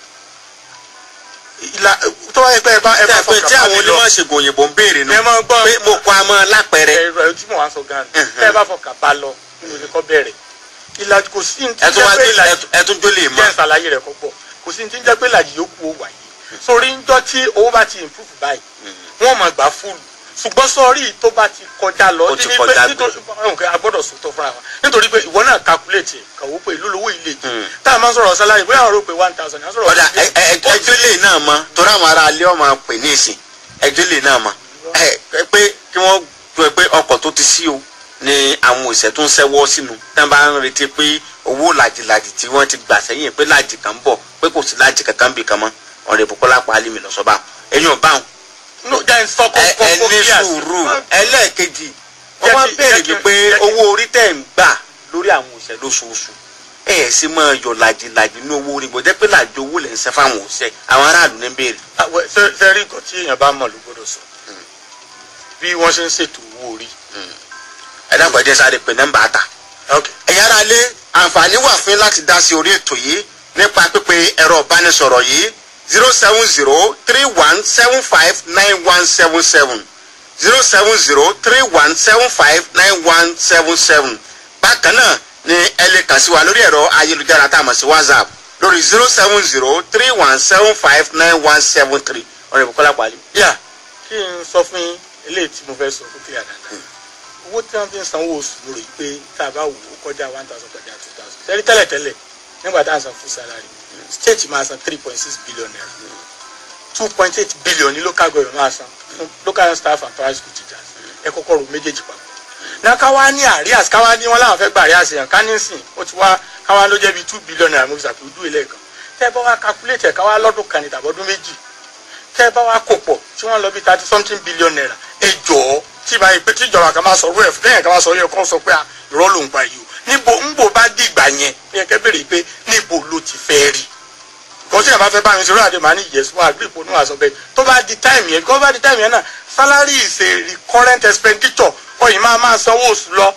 ìlà tó wáyé pé ẹ bá ẹ bá tẹ́ pé tí fọkàn àwọn bá mi lọ onímọ̀ ṣègùn òyìnbó ń béèrè nù ẹ mọ̀ gbọ́ pé mo kọ́ amọ́ lápẹẹrẹ ẹ̀rọ tí mò ń sọ gan Mhm. tẹ́ ẹ bá fọkàn bá lọ nínú ní kọ́ bẹ̀rẹ̀ ìlàjì kò sí ní tí ẹ tún wá jẹ́ pé gbé ìlàjì ẹ tún jó lè mọ jẹ́ ìsàlàyé rẹ̀ kọ́ pọ̀ kò sí ní tí ń jẹ́ pé ìlàjì yòókù ó wáyé sórí ńjọ́ tí owó bá ti improve báyìí wọ́n máa gbà fúlù ṣùgbọ́n sọ́ọ́rí tó bá ti kọjá lọ Ó ti ní kọjá pé gbé. nítorí nǹkan a gbọ́dọ̀ sòótọ́ fúnra wa nítorí pé ìwọ náà calculate ẹ̀ kàwó pé ìlú lówó ilé Mm. yìí tá a máa ń sọ̀rọ̀ sálárì bóyá àwọn rò pé one thousand àwọn sọ̀rọ̀ ọ̀dà ẹ- ẹ- ẹ- ẹjọ́ lè náà mọ torí àwọn ará alẹ́ ọmọ pè ní ìsìn ẹjọ́ lè náà mọ ẹ ẹ pé kí wọ́n tó ẹ pé ọkọ̀ tó ti sí o ni àwọn òṣìṣẹ́ tó ń ṣẹ́wọ́ sínú tá a bá ń retí pé owó làjìlàjì tí wọ́n ti gbà sẹ́yìn pé làjì kan bọ̀ pé kò sí làjì kankan bì kan mọ́ ọ̀rẹ́ Bùkọ́lá pa alimi lọ́sọ̀bà ẹ̀yìn ọ̀bá wọn no jẹ́ ń sọ kó ẹ kó ẹ kó ní clear sí. sùúrù ẹlẹ́ẹ̀kejì Jẹ́ wọ́n máa kí- béèrè jẹ́ kí- wípé jẹ́ kí- owó orí tẹ̀ ń gbà lórí àwọn òṣìṣẹ́ lóṣooṣù ẹ ẹ̀ sì máa yọ làjìlàjì ní owó orí gbọ́dọ̀ pé làjì owó lẹ̀ ń sẹ́ fáwọn òṣìṣẹ́ àwọn aráàlú ní béèrè. Àwẹ̀- ṣe- ṣe rí nǹkan tí èèyàn bá mọ̀ ló gbọ́dọ̀ sọ bí wọ́n ṣe ń ṣètò owó orí. ẹ dákun ẹ jẹ́ sáré pé nọ́mbà ta. ok ẹ̀yin ará lé àǹfààní wà fún yín láti dá sí orí ètò yìí nípa pípe ẹ̀rọ ìbánisọ̀rọ̀ yìí zero seven zero three one seven five nine one seven seven zero seven zero three one seven five nine one seven seven bákan náà ni ẹ lè kàn sí wa lórí ẹ̀rọ ayélujára tá a mọ̀ sí whatsapp lórí zero seven zero three one seven five nine one seven three ọ̀rẹ́ Bùkọ́lá Pàlí. yà kí n sọ fún yín eléyìí tí mo fẹ́ sọ fún clear dáadáa owó tí wọ́n fi ń sanwó oṣù mo rò yí pé tá a bá wò ó kọjá one thousand kọjá two thousand tẹ́lẹ̀ tẹ́lẹ̀ tẹ́lẹ̀ nígbà tá à ń san full salary state máa san three point six billion naira two point eight billion ní local government máa san fún local staff and private school teachers ẹ kọ́kọ́ ro méjèèjì papọ̀ náà ká wá ní àríàs ká wá ní wọn láwọn fẹ́ gba àríàs yẹn ká ní sìn ó ti wá ká wá ló jẹ́ bíi two billion naira mo fi ṣàpèjú ilé kan tẹ́ ẹ bá wá calculate ẹ̀ ká wá lọ́dún kan ní tàbọ́dún méjì tẹ́ ẹ bá wá kó pọ̀ tí wọ́n lọ bí thirty something billion naira ẹ jọ̀ọ́ tí ìbá yìí pé tí ìjọba kan máa sọ rú ẹ̀ fún tẹ́yìn kan máa sọ yẹ kó sọ pé à irọ́ ló ń pa yìí o níbo ńbo bá dìgbà yẹn ẹ kẹ́ bèrè pé níbo ló ti fẹ́ rí kò tí yàrá bá fẹ́ bá mi ṣe lóyàdé màá ní yes wọn àgbẹ̀ ìponu àṣọ bẹ́ẹ̀ tó bá di time yẹn kó bá di time yẹn náà salary is a recurrent expenditure ọyìn máa máa sanwó oṣù lọ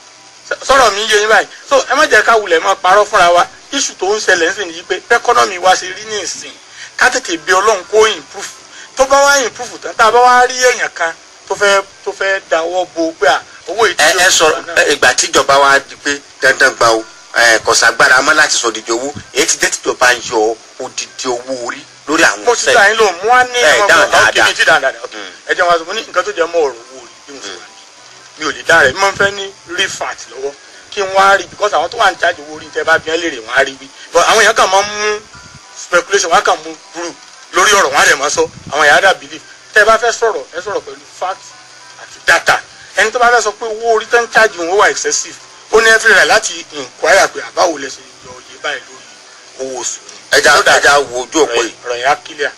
sọ̀rọ̀ mi yé yín báyìí so ẹ má jẹ́ ká wulẹ̀ máa parọ́ fúnra wa issue tó ń ṣẹlẹ̀ ń sìn yí pé economy wa ṣe rí ní ìsìn ká tètè bí ọlọ́run kó improve tó bá wá improve tán tá a bá wá rí èèyàn kan tó fẹ́ tó fẹ́ dáwọ́ bo pé à owó ìdí ẹ ẹ sọ ẹ, ìgbà tíjọba wa di pé dandan gba o ẹ kọsàgbára mọ láti sọ òdìdí owó èyí ti jẹ́ tíjọba ń yọ òdìdí owó orí lórí àwọn mo ti ta yín lò mú wá ní ẹ, ọmọ dáhùn ọmọ dáadáa. kìíní tí dáadáa ok Mm. ẹ jẹ́ wọn sọ mo ní nǹkan tó jẹ́ mọ́ ọ̀rọ̀ owó rí bí mo ṣe wà ní mi ò lè dá rẹ̀ mo máa ń fẹ́ ní refat lọ́wọ́ kí n wá rí because àwọn tó wà ń charge owó orí tẹ́ bá bí wọ́n lè rè wọ́n á rí bí but àwọn èèyàn kàn máa ń mú speculation wọ́n kàn mú group lórí ọ̀rọ̀ wọn á dẹ̀ máa sọ àwọn èèyàn á dà believe tẹ́ bá fẹ́ sọ̀rọ̀ ẹ sọ̀rọ̀ pẹ̀lú fact àti data ẹni tó bá fẹ́ sọ pé owó orí tó ń charge wọn wà excessive ó ní every right láti inquire pé àbáwo lẹ ṣe yọ iye báyìí lórí owó oṣù yìí. ẹja So that ẹja wo ojú òpó yìí. ọ̀rọ̀ yẹn á clear.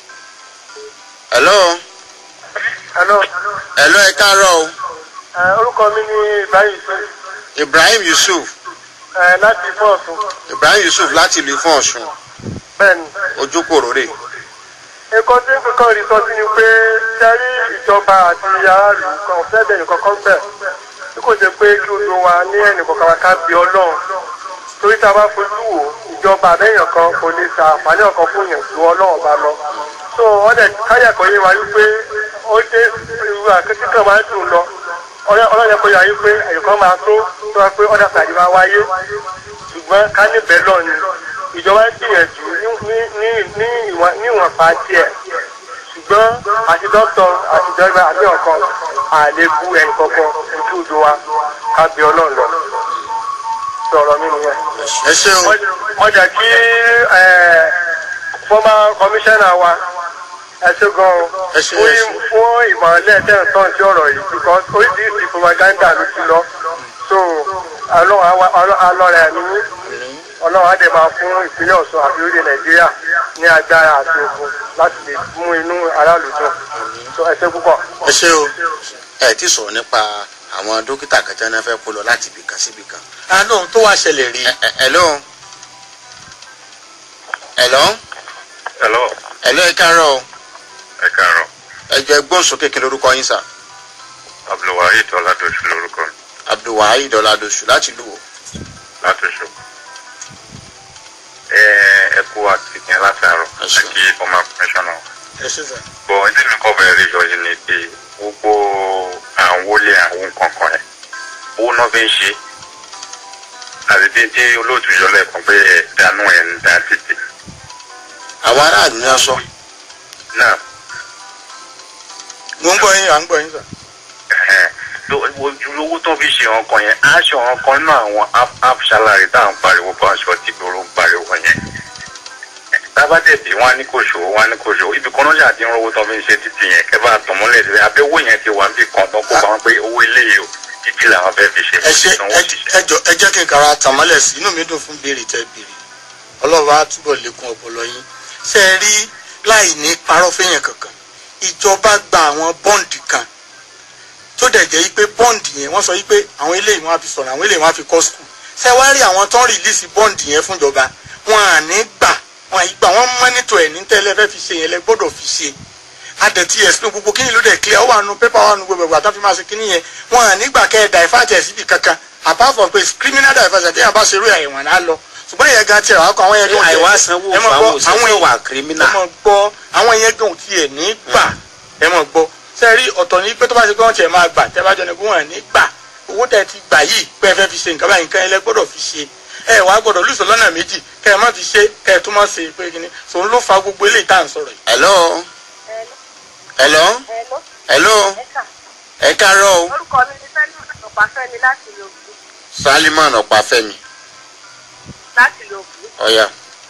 hello Hello. hello ẹ káàárọ̀ o Ẹ, orúkọ mi ni Ibrahim Yusuf Ibrahim Yusuf ẹ, láti Fọ́ọ̀sùn. Ibrahim Yusuf láti ìlú Ifọ̀n Ọ̀ṣun Bẹ́ẹ̀ni. ojú kòròrè Nǹkan tí nǹkan rí sọ sí ni pé sẹ́rí ìjọba àti aráàlú kan fẹ́ bẹ̀rẹ̀ kankan bẹ̀. Bí kò ṣe pé kí odò wa ní ẹnì kọ̀ọ̀kan wa ká bí Ọlọ́run. torí tá a bá fojú wò ìjọba àbẹ́yàn kan kò lè sa àǹfààní ọ̀kan fún yẹn ju ọlọ́run bá lọ so wọ́n dẹ̀ káyà kan yé wa wípé ó dé irú àkẹ́kẹ́ kan máa ń dùn lọ ọlọ́run yẹ kó yà wípé ẹ̀yọ̀kan máa tó tó wá pé ọ̀dà tàbí máa wáyé ṣùgbọ́n ká níbẹ̀ lọ ni ìjọba ń gbìyànjú ní ní ní ìwọ̀n ní ìwọ̀n pa tiẹ̀ ṣùgbọ́n àti dókítà àti ìjọba àbí ọ̀kan àlékún ẹnì kankan ojú odò wa ká bí ọlọ́run lọ sọ̀rọ̀ mi nìyẹn. ẹ ṣe o wọ́n jẹ́ kí former commissioner wa ẹ ṣe gan-an Ẹ ṣé, fún ẹ ṣé. fún ìmọ̀lẹ́ tẹ̀sán sí ọ̀rọ̀ yìí because oríṣiríṣi propaganda ló ti lọ so ọlọ́run á wá- ọlọ́- alọ́rẹ̀ ẹ̀mí ọlọ́run á dẹ̀ máa fún ìpínlẹ̀ ọ̀ṣun àbí orílẹ̀ nàìjíríà ní agbára àti okun láti lè mú inú aráàlú dùn so ẹ ṣe púpọ̀. ẹ ṣe o ẹ ti sọ̀rọ̀ nípa àwọn dókítà kan tí wọ́n fẹ́ kó lọ láti ibì kan síbì kan. àánú tó wá ṣẹlẹ̀ rí Ẹ- ẹ- hello hello hello hello ẹ káàárọ̀ o ẹ káàárọ̀ ẹ jẹ́ gbóhùn sókè kí lórúkọ yín sà abdulwaheed ọládọsù lórúkọ mi abdulwaheed ọládọsù láti lù wò. látọṣù ẹ ẹ kú àtìkín látàárọ̀ Ẹ ṣé. àti ọmọ kọmíṣánná ẹ ṣe sà bọ ẹni mi kọ bẹ̀rẹ̀ yọ yìí ni pé gbogbo àwọn wọlé àwọn kankan yẹn owó náà fi ń ṣe àti bí tí olóòtú yọ lẹ́ẹ̀kan pé ẹ dànù ẹ ń dá títì àwọn aráàlú ní aṣọ náà mo ń gbọ́ yín à ń gbọ́ yín sà. ẹ̀hẹ́n, ló- ojú owó tó fi ṣe ọkàn yẹn aṣọ ọkàn náà àwọn half- half salary tá à ń pariwo bá aṣọ tí gbòòrò ń pariwo yẹn tábàdẹ̀bì wọn á ní kò ṣòwò wọn á ní kò ṣòwò ibi kan náà ṣàdín owó tó fi ń ṣe títì yẹn kẹfà àtọmọlẹ síbẹ̀ àbí owó yẹn ti wà níbi kan tó kó wọn pé owó ilé yìí o títí làwọn fẹ́ fi ṣe ẹ ṣe fún ẹ òṣìṣẹ́. ẹ jọ ẹ jẹ́ kí n kàrà tàmọ́lẹ̀ sí inú mi dùn fún béèrè tẹ́ béèrè ọlọ́run á túbọ̀ lékún ọpọlọ yín ṣe é rí láì ní parọ́ fẹ́yàn kankan ìjọba gba àwọn bọ́ǹdì kan tó dẹ̀ jẹ́ pé bọ́ǹdì yẹn wọ́n sọ pé àwọn eléyìí wọ́n á fi sọ̀rọ̀ àwọn eléyìí wọ́n á fi kọ́ skul ṣe wá rí àwọn tó ń rìlíìsì bọ́ǹdì yẹn fúnjọba wọn à ní gbà wọn à ní gbà wọ́n mọ́nítọ̀ ẹ̀ ní tẹ́lẹ̀ fẹ́ fi ṣe yẹn lẹ gbọ́dọ̀ fi ṣe adẹ̀tí ẹ̀sìn gbogbo kíni ló dẹ̀ clear ó wà nù pépà wà nù gbogbo ẹ̀gbà tó fi máa ṣe kíni yẹn wọn à nígbà kẹ́ ẹ̀ dàìfàjẹ́ síbi kankan apart from pé criminal diversion téèyàn bá ṣe irú ẹ̀wọ̀n náà lọ ṣùgbọ́n ìyẹn gan tiẹ̀ wá kọ́ àwọn yẹn gan tiẹ̀- àìwá sanwó ẹ mọ̀ fún gbọ́, àwọn òṣìṣẹ́ àwọn wà kírímínà. ẹ mọ̀ gbọ́ àwọn yẹn gan tiẹ̀ ní gbà ẹ mọ̀ gbọ́ ṣe rí ọ̀tọ̀ ní pé tó bá ṣe pé wọ́n tiẹ̀ máa gbà tẹ́ bá jọ ní pé wọ́n ní gbà owó tẹ́ ti gbà yìí pé ẹ fẹ́ fi ṣe nǹkan báyìí nǹkan ẹlẹ́ gbọ́dọ̀ fi ṣe ẹ wàá gbọ́dọ̀ lùsọ̀ lọ́nà méjì kẹ́ ẹ má fi ṣe kẹ́ ẹ tún má ṣe pé kíní sòun ló fa gbogbo eléyìí tá à ń sọ̀rọ̀ yìí. hello hello Hello, hello ẹ̀ka. ẹ káàárọ̀ o Orúkọ mi ni Fẹ́mi Ọ̀páfẹ́mi láti Lògùn. salimon ọ̀páfẹ́mi Láti Lògùn. ọ̀ya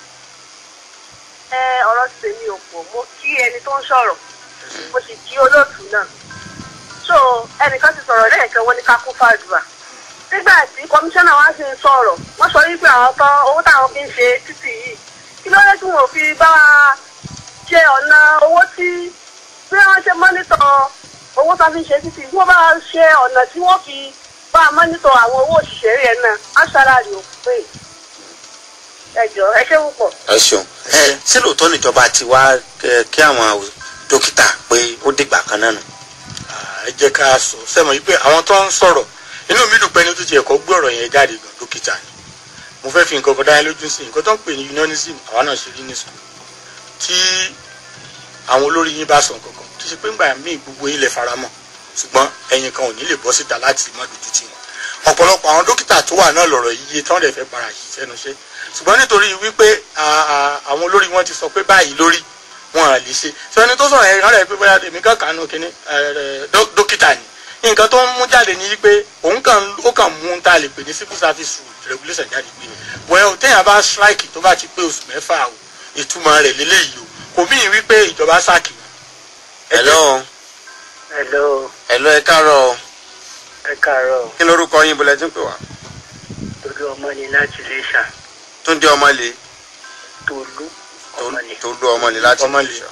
Ẹ ọ̀rọ̀ ti tèmi ò pọ̀. Mo kí ẹni tó ń sọ̀rọ̀. Mo sì kí olóòtú náà. So ẹnìkan ti sọ̀rọ̀ lẹ́ẹ̀kan wọ́n ní ká kún fàdùà. Nígbà tí kọmíṣánná wa sì ń sọ̀rọ̀, wọ́n sọ wípé àwọn tán owó táwọn fi ń ṣe títì yìí. Kí ló dé tí wọn ò fi bá wa ṣe ọ̀nà owó tí bí wọ́n ṣe mọ́nítọ̀ owó tó fi ń ṣe títì wọ́n bá ṣe ọ̀nà tí wọ́n fi bá a mọ́nítọ̀ àwọn owó òṣìṣẹ́ rẹ̀ náà á ṣàlàyé òkú pé ẹjọ́ ẹ ṣé púpọ̀. ẹ ṣeun ẹ ṣé lóòótọ́ níjọba ti wá kẹ- kí àwọn dókítà pé ó dìgbà kan náà nù. ẹ jẹ́ ká sọ sẹ́mọ̀ yìí pé àwọn tó ń sọ̀rọ̀ inú mi dùn pé ní tó ti ẹ̀kọ́ gbé ọ̀rọ̀ yẹn jáde gan dókítà ni mo fẹ́ fi nǹkan kan dá yín lójú sí nǹkan tó ń pè ní unionism àwa náà ṣe rí ní school tí àwọn olórí yín bá sọ nǹkan kan tó ṣe pé ńgbà míì gbogbo yín lè faramọ́ ṣùgbọ́n ẹ̀yin kan ò ní lè bọ́ síta láti má dojú tì wọ́n ọ̀pọ̀lọpọ̀ àwọn dókítà tó wà náà lọ̀rọ̀ yíyé tán lè fẹ́ para yìí sẹ́nu iṣẹ́ ṣùgbọ́n nítorí wípé à- à- àwọn olórí wọn ti sọ pé báyìí lórí wọn à lè ṣe sọ ẹni tó sọ̀rọ̀ yẹn rẹ̀ pé bóyá èmi kan kànú kínní ẹ, ẹ, dó- dókítà ni nǹkan tó ń mú jáde ní wípé òun kàn ó kàn mú un tá a lè pè ní civil service rule regulation jáde pé well téèyàn bá strike tó bá ti pé oṣù mẹ́fà o ìtumọ̀ rẹ̀ lélẹ́yìí o kò mí wípé ìjọba sáàkì wọn. Ẹ jẹ́- hello hello hello ẹ káàárọ̀ o ẹ káàárọ̀ kí lórúkọ yín bọ́lá tí ń pè wá. torí ọmọ ni láti lè ṣà túndé ọmọlé tolú ọmọ ni. tolú ọmọlé láti Ọmọlé. Ìjẹ̀ṣà.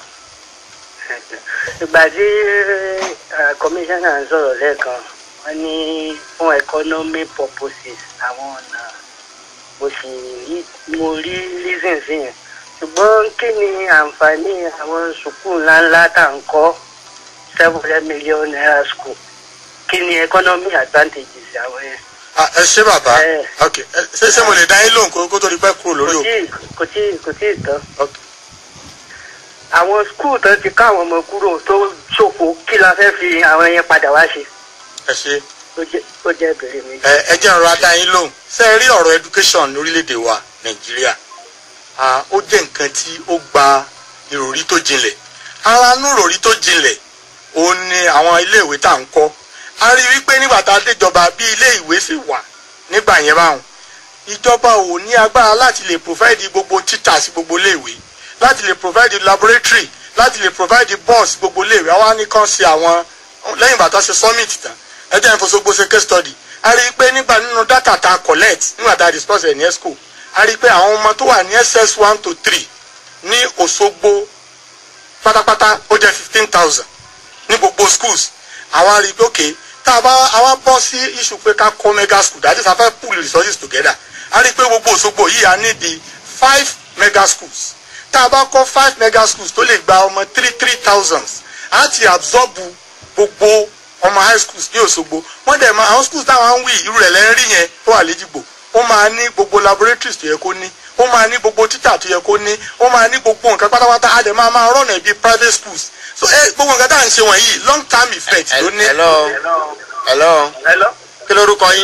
ìgbà tí kọmíṣánná ń sọ̀rọ̀ lẹ́ẹ̀kan wọ́n ní fún economic purposes àwọn ọ̀nà mo sì rí mo rí reason sí yẹn ṣùgbọ́n kí ni àǹfààní àwọn sùkúù ńláńlá tá à ń kọ́ seven hundred million naira school kí ni economic advantages àwọn yẹn. Ah, ẹ ṣé bàbá Ẹ. ok ẹ, ṣé ṣé mo lè dá yín lóhùn kó kó tó di pẹ́ kúrò lórí kò òkú. tí kò tí kò tí ì tán. Ok. àwọn skul tó ti ká àwọn ọmọ kúrò tó ṣòfò kí la fẹ́ fi àwọn yẹn padà wá ṣe ẹ ṣé ó jẹ́ ó jẹ́ ìbéèrè mi. ẹ ẹ jẹ́ ọ̀rọ̀ adá yín lóhùn ṣé ẹ rí ọ̀rọ̀ education lórílẹ̀‐èdè wa nàìjíríà Ah, ó jẹ́ nǹkan tí ó gba ìròrí tó jinlẹ̀ ara nú ìròrí tó jinlẹ̀ òun ni àwọn iléèwé tá à ń kọ́ a rí i wípé nígbà tá a déjọba bí ilé ìwé sì wà nígbà yẹn báwọn ìjọba ò ní agbára láti lè provide gbogbo títà sí gbogbo iléèwé láti lè provide laboratory láti lè provide bus gbogbo iléèwé àwa ní kàn sí àwọn lẹ́yìn ìgbà tó ṣe summit tán ẹ jẹ́ ìfọ̀sọ́gbó ṣe case study a rí i pé nígbà nínú data tá a collect nígbà tá a discuss ẹ̀ ní esco a rí i pé àwọn ọmọ tó wà ní ss one to three ní Òṣogbo pátápátá ó jẹ́ fifteen thousand ní gbogbo schools àwa rí i pé okay tá a bá àwa bọ́ sí issue pé ká kọ́ mega school that is a fẹ́ pool resources together a rí i pé gbogbo Òṣogbo yìí a need the five mega schools tá a bá kọ́ five mega schools tó lè gba ọmọ three three thousands á ti absorb gbogbo ọmọ high schools ní Òṣogbo wọ́n dẹ̀ máa àwọn schools táwọn ń wí irú rẹ̀ lẹ́rìn yẹn tó wà léjìgbò ó máa ní gbogbo laboratories tó yẹ kó ní ó máa ní gbogbo títà tó yẹ kó ní ó máa ní gbogbo nǹkan pátápátá á dẹ̀ máa máa rọ̀nà bíi private schools so ẹ gbogbo nǹkan tá à ń ṣe wọ̀nyí long term effect ló ní. hello hello hello. kí lorúkọ yín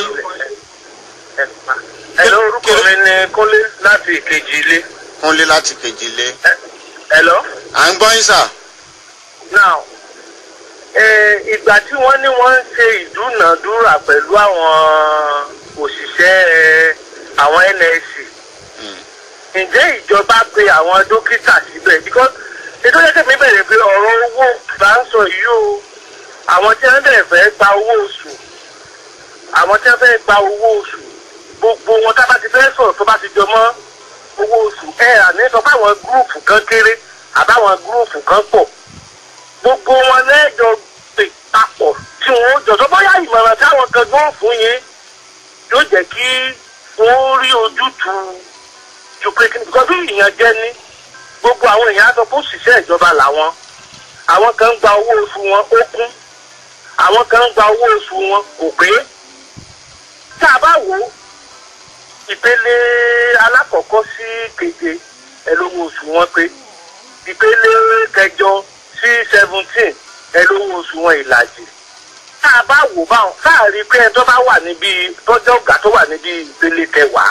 hello orúkọ mi ni kúnlé láti ìkejì ilé. kúnlé láti kejìlé hello. à ń gbọ́ yín sà now eh, ìgbà tí wọ́n ní wọ́n ń ṣe ìdúnàdúrà pẹ̀lú àwọn òṣìṣẹ́ eh, àwọn NSC ǹjẹ́ ìjọba pe àwọn dókítà síbẹ̀ because ètò yẹ kẹ́mi bẹ̀rẹ̀ pé ọ̀rọ̀ owó bá ń sọ yìí o àwọn tí wọ́n bẹ̀rẹ̀ fẹ́ gba owó oṣù àwọn tí wọ́n fẹ́ gba owó oṣù gbogbo wọn tá a bá ti fẹ́ sọ̀rọ̀ tó bá ti jọ mọ́ owó oṣù ẹ̀ àní sọ pé àwọn gúrùpù kan kéré àbáwọn gúrùpù kan pọ̀ gbogbo wọn lẹ́jọ́ pè papọ̀ tí wọ́n jọ̀sọ́ bóyá ìmọ̀ràn táwọn kan gbọ́ fún yín yóò jẹ́ kí wọ́n rí ojútùú ju pé kí ni because bí ìyàn jẹ́ ní gbogbo àwọn èèyàn á sọ fún òṣìṣẹ́ ìjọba làwọn àwọn kan ń gba owó oṣù wọn ó kún àwọn kan ń gba owó oṣù wọn kò pé tá a bá wò ó ìpele alákọ̀ọ́kọ́ sí keje ẹ lówó oṣù wọn pé ìpele kẹjọ sí seventeen ẹ lówó oṣù wọn ìlàjì tá a bá wò báwọn káàrí pé ẹni tó bá wà níbi tọ́jọ́ ọ̀gá tó wà níbi ìpele kẹwàá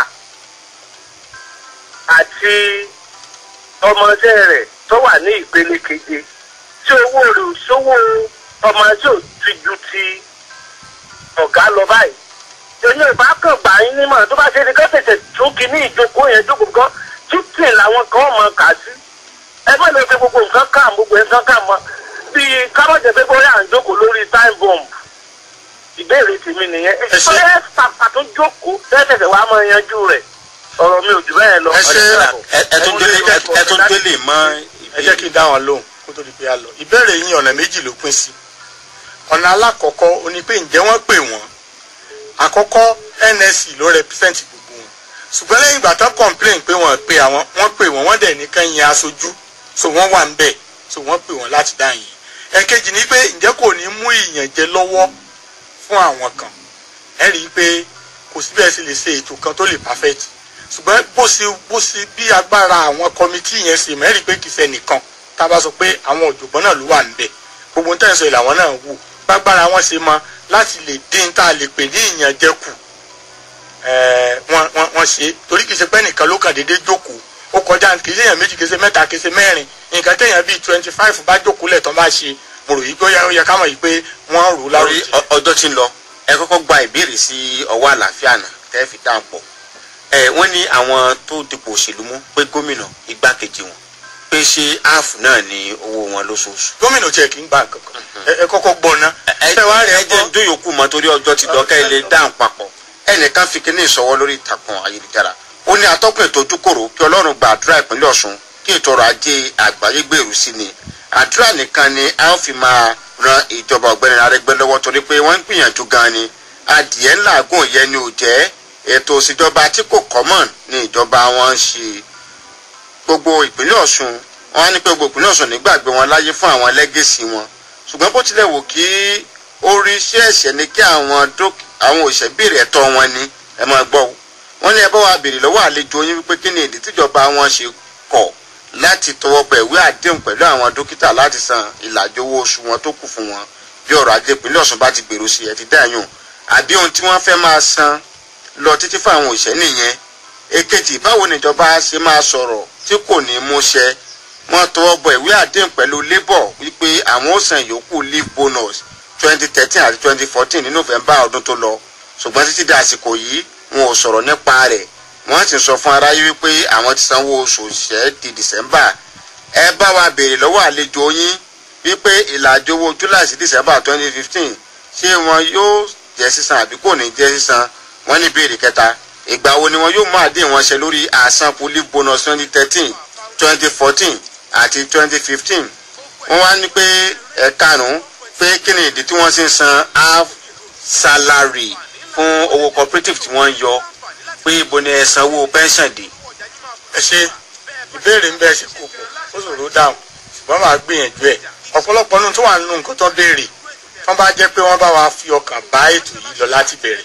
àti ọmọọṣẹ́ rẹ̀ tó wà ní ìpele keje tí owó rẹ̀ ò sówó ọmọ tí ò ti ju ti ọ̀gá lọ báyìí èyí ò bá kàn gbà yín nímọ̀ tó bá ṣe ni kán tètè tún kí ní ìjókòó yẹn jókòó kan títì làwọn kan mọ̀ kà sí ẹ má lọ fi gbogbo nǹkan kà gbogbo nǹkan kà mọ́ bíi kábọ̀jẹ̀ pé bóyá à ń jókòó lórí time bomb ìbéèrè tèmi nìyẹn Ẹ ṣé. bóyá pàpà tó jókòó tẹ́tẹ̀tẹ̀ wàá mọ yanjú rẹ̀ ọ̀rọ̀ mi ò jù bẹ́ẹ̀ lọ. Ẹ ṣé. ẹ ẹ tún délé ẹ- ẹ tún délé mọ ẹ jẹ́ kí n dá wọn lóhùn kó tó di pé a lọ ìbéèrè yín ọ̀nà méjì ló pín sí ọ̀nà alákọ̀ọ́kọ́ ó ní pé ǹjẹ́ wọ́n pè wọ́n àkọ́kọ́ NSC ló represent gbogbo wọn ṣùgbọ́n lẹ́yìn ìgbà tán complain pé wọ́n pe àwọn wọ́n pè wọ́n wọ́n dẹ̀ ní kán yin aṣojú so wọ́n wà ń bẹ̀ so wọ́n pè wọ́n láti dá yìn ẹ̀kejì ni pé ǹjẹ́ kò ní mú ìyànjẹ lọ́wọ́ fún àwọn kan ẹ rí i pé kò sí bẹ́ẹ̀ sì lè ṣe ètò kan tó lè perfect ṣùgbọ́n bó ṣe bó ṣe bí agbára àwọn kọmitì yẹn ṣe mẹ́rin pé kìí ṣe nìkan tá a bá sọ pé àwọn ọ̀jọ̀gbọ́n náà ló wà níbẹ̀ gbogbo ń tẹ̀sán ìlàwọ́n náà wò gbágbára wọn ṣe mọ láti lè dín tá a lè pè ní ìyànjẹ kù ẹ̀ẹ́ wọ́n wọ́n wọ́n ṣe torí kìí ṣe pé nìkan ló kàn déédéé jókòó ó kọjá kìí ṣe èèyàn méjì kìí ṣe mẹ́ta kìí ṣe mẹ́rin nǹkan téèyàn bíi twenty five bá jókòó lẹ̀ tán bá ṣe mo rò yí pé ó yẹ- ó yẹ ká mọ̀ yìí pé wọ́n rò ó lórí láròjì. ọ- ọjọ́ tí ń lọ ẹ kọ́kọ́ gba ìbéèrè sí ọwọ́ àlàáfíà náà tẹ́ fi dáhùn pọ̀ ẹ wọ́n ní àwọn tó dipò òṣèlú mú pé gómìnà igbákejì wọn pé ṣé áàfù náà ní owó wọn lóṣooṣù. gómìnà tiẹ̀ kì í gbà nǹkan kan ẹ- ẹ kọ́kọ́ gbọ́ ná. ẹ Ṣé wàá rí ẹ ẹ jẹ́ gbọ́? ń dóyòkú mọ́ torí ọjọ́ ti lọ kẹ́ ẹ lè dáhùn papọ̀ ẹnìkan fi kíní ìsọwọ́ lórí ìtàkùn ayélujára ó ní atọ́kùn ètò ojúkòrò kí ọlọ́run gba àdúrà ìpínlẹ̀ ọ̀ṣun kí ètò ọrọ̀ ajé àgbáyé gbèrú sí ni àdúrà nìkan ni a ó fi máa ran ìjọba ọ̀gbẹ́ni arẹ́gbẹ́ lọ́wọ́ torí pé wọ́n ń gbìyànjú gan ni adìẹ ńláàgùn yẹn ni ò jẹ́ ètò òṣèjọba tí kò common ní ìjọba wọn ń ṣe gbogbo ìpínlẹ̀ ọ̀ṣun wọn á ní pé gbogbo ìpínlẹ̀ ọ̀ṣun nígbàgbé wọn láyé fún àwọn lẹ́gẹ̀sì wọn ṣùgbọ́n bó tilẹ̀ wò kí ó rí iṣẹ́ ẹ̀ṣẹ̀ ni kí àwọn dók- àwọn òṣìṣẹ́ béèrè ẹ̀tọ́ wọn ni ẹ máa gbọ́ o wọ́n ní ẹ bá wa béèrè lọ́wọ́ àlejò yín wípé kí ni ìdí tíjọba wọn ṣe kọ̀ láti tọwọ́ bọ ìwé àdéhùn pẹ̀lú àwọn dókítà láti san ìlàjì owó oṣù wọn tó kù fún wọn bí ọ̀rọ̀ ajé ìpínlẹ̀ Ọ̀ṣun bá ti gbèrú sí ẹ ti dáyùn àbí ohun tí wọ́n fẹ́ máa san lọ títí fún àwọn òṣìṣẹ́ nìyẹn èkejì báwo níjọba ṣe máa sọ̀rọ̀ tí kò ní mú ṣẹ wọ́n tọwọ́ bọ ìwé àdéhùn pẹ̀lú labour wípé àwọn ó san ìyókù leave bonus twenty thirteen àti twenty fourteen ní november ọdún tó lọ ṣùgbọ́n títí di àsìkò yìí wọn ò sọ̀rọ̀ nípa rẹ̀ wọ́n sì sọ fún aráyé wípé àwọn ti sanwó oṣù òṣìṣẹ́ di december ẹ bá wa béèrè lọ́wọ́ àlejò yín wípé ìlàjì owó july sí december twenty fifteen ṣé wọn yóò jẹ́ sísan àbí kò ní jẹ́ sísan wọ́n ní ìbéèrè kẹta ìgbà wo ni wọn yóò mú àdéhùn wọn ṣe lórí àsankù leave bonus twenty thirteen twenty fourteen àti twenty fifteen wọ́n wá ní pé ẹ̀karùn-ún pé kí ni ìdí tí wọ́n sì ń san half salary fún owó cooperative tí wọ́n ń yọ pé ibo ni ẹ sanwó pension dé. ẹ ṣe ìbéèrè ń bẹ ṣe kókó ó ṣòro dáhùn ṣùgbọ́n màá gbìyànjú ẹ̀ ọ̀pọ̀lọpọ̀ nínú tó wà nínú nǹkan tó ń béèrè wọ́n bá jẹ́ pé wọ́n bá wa fi ọkàn bá ètò yìí lọ láti bẹ̀rẹ̀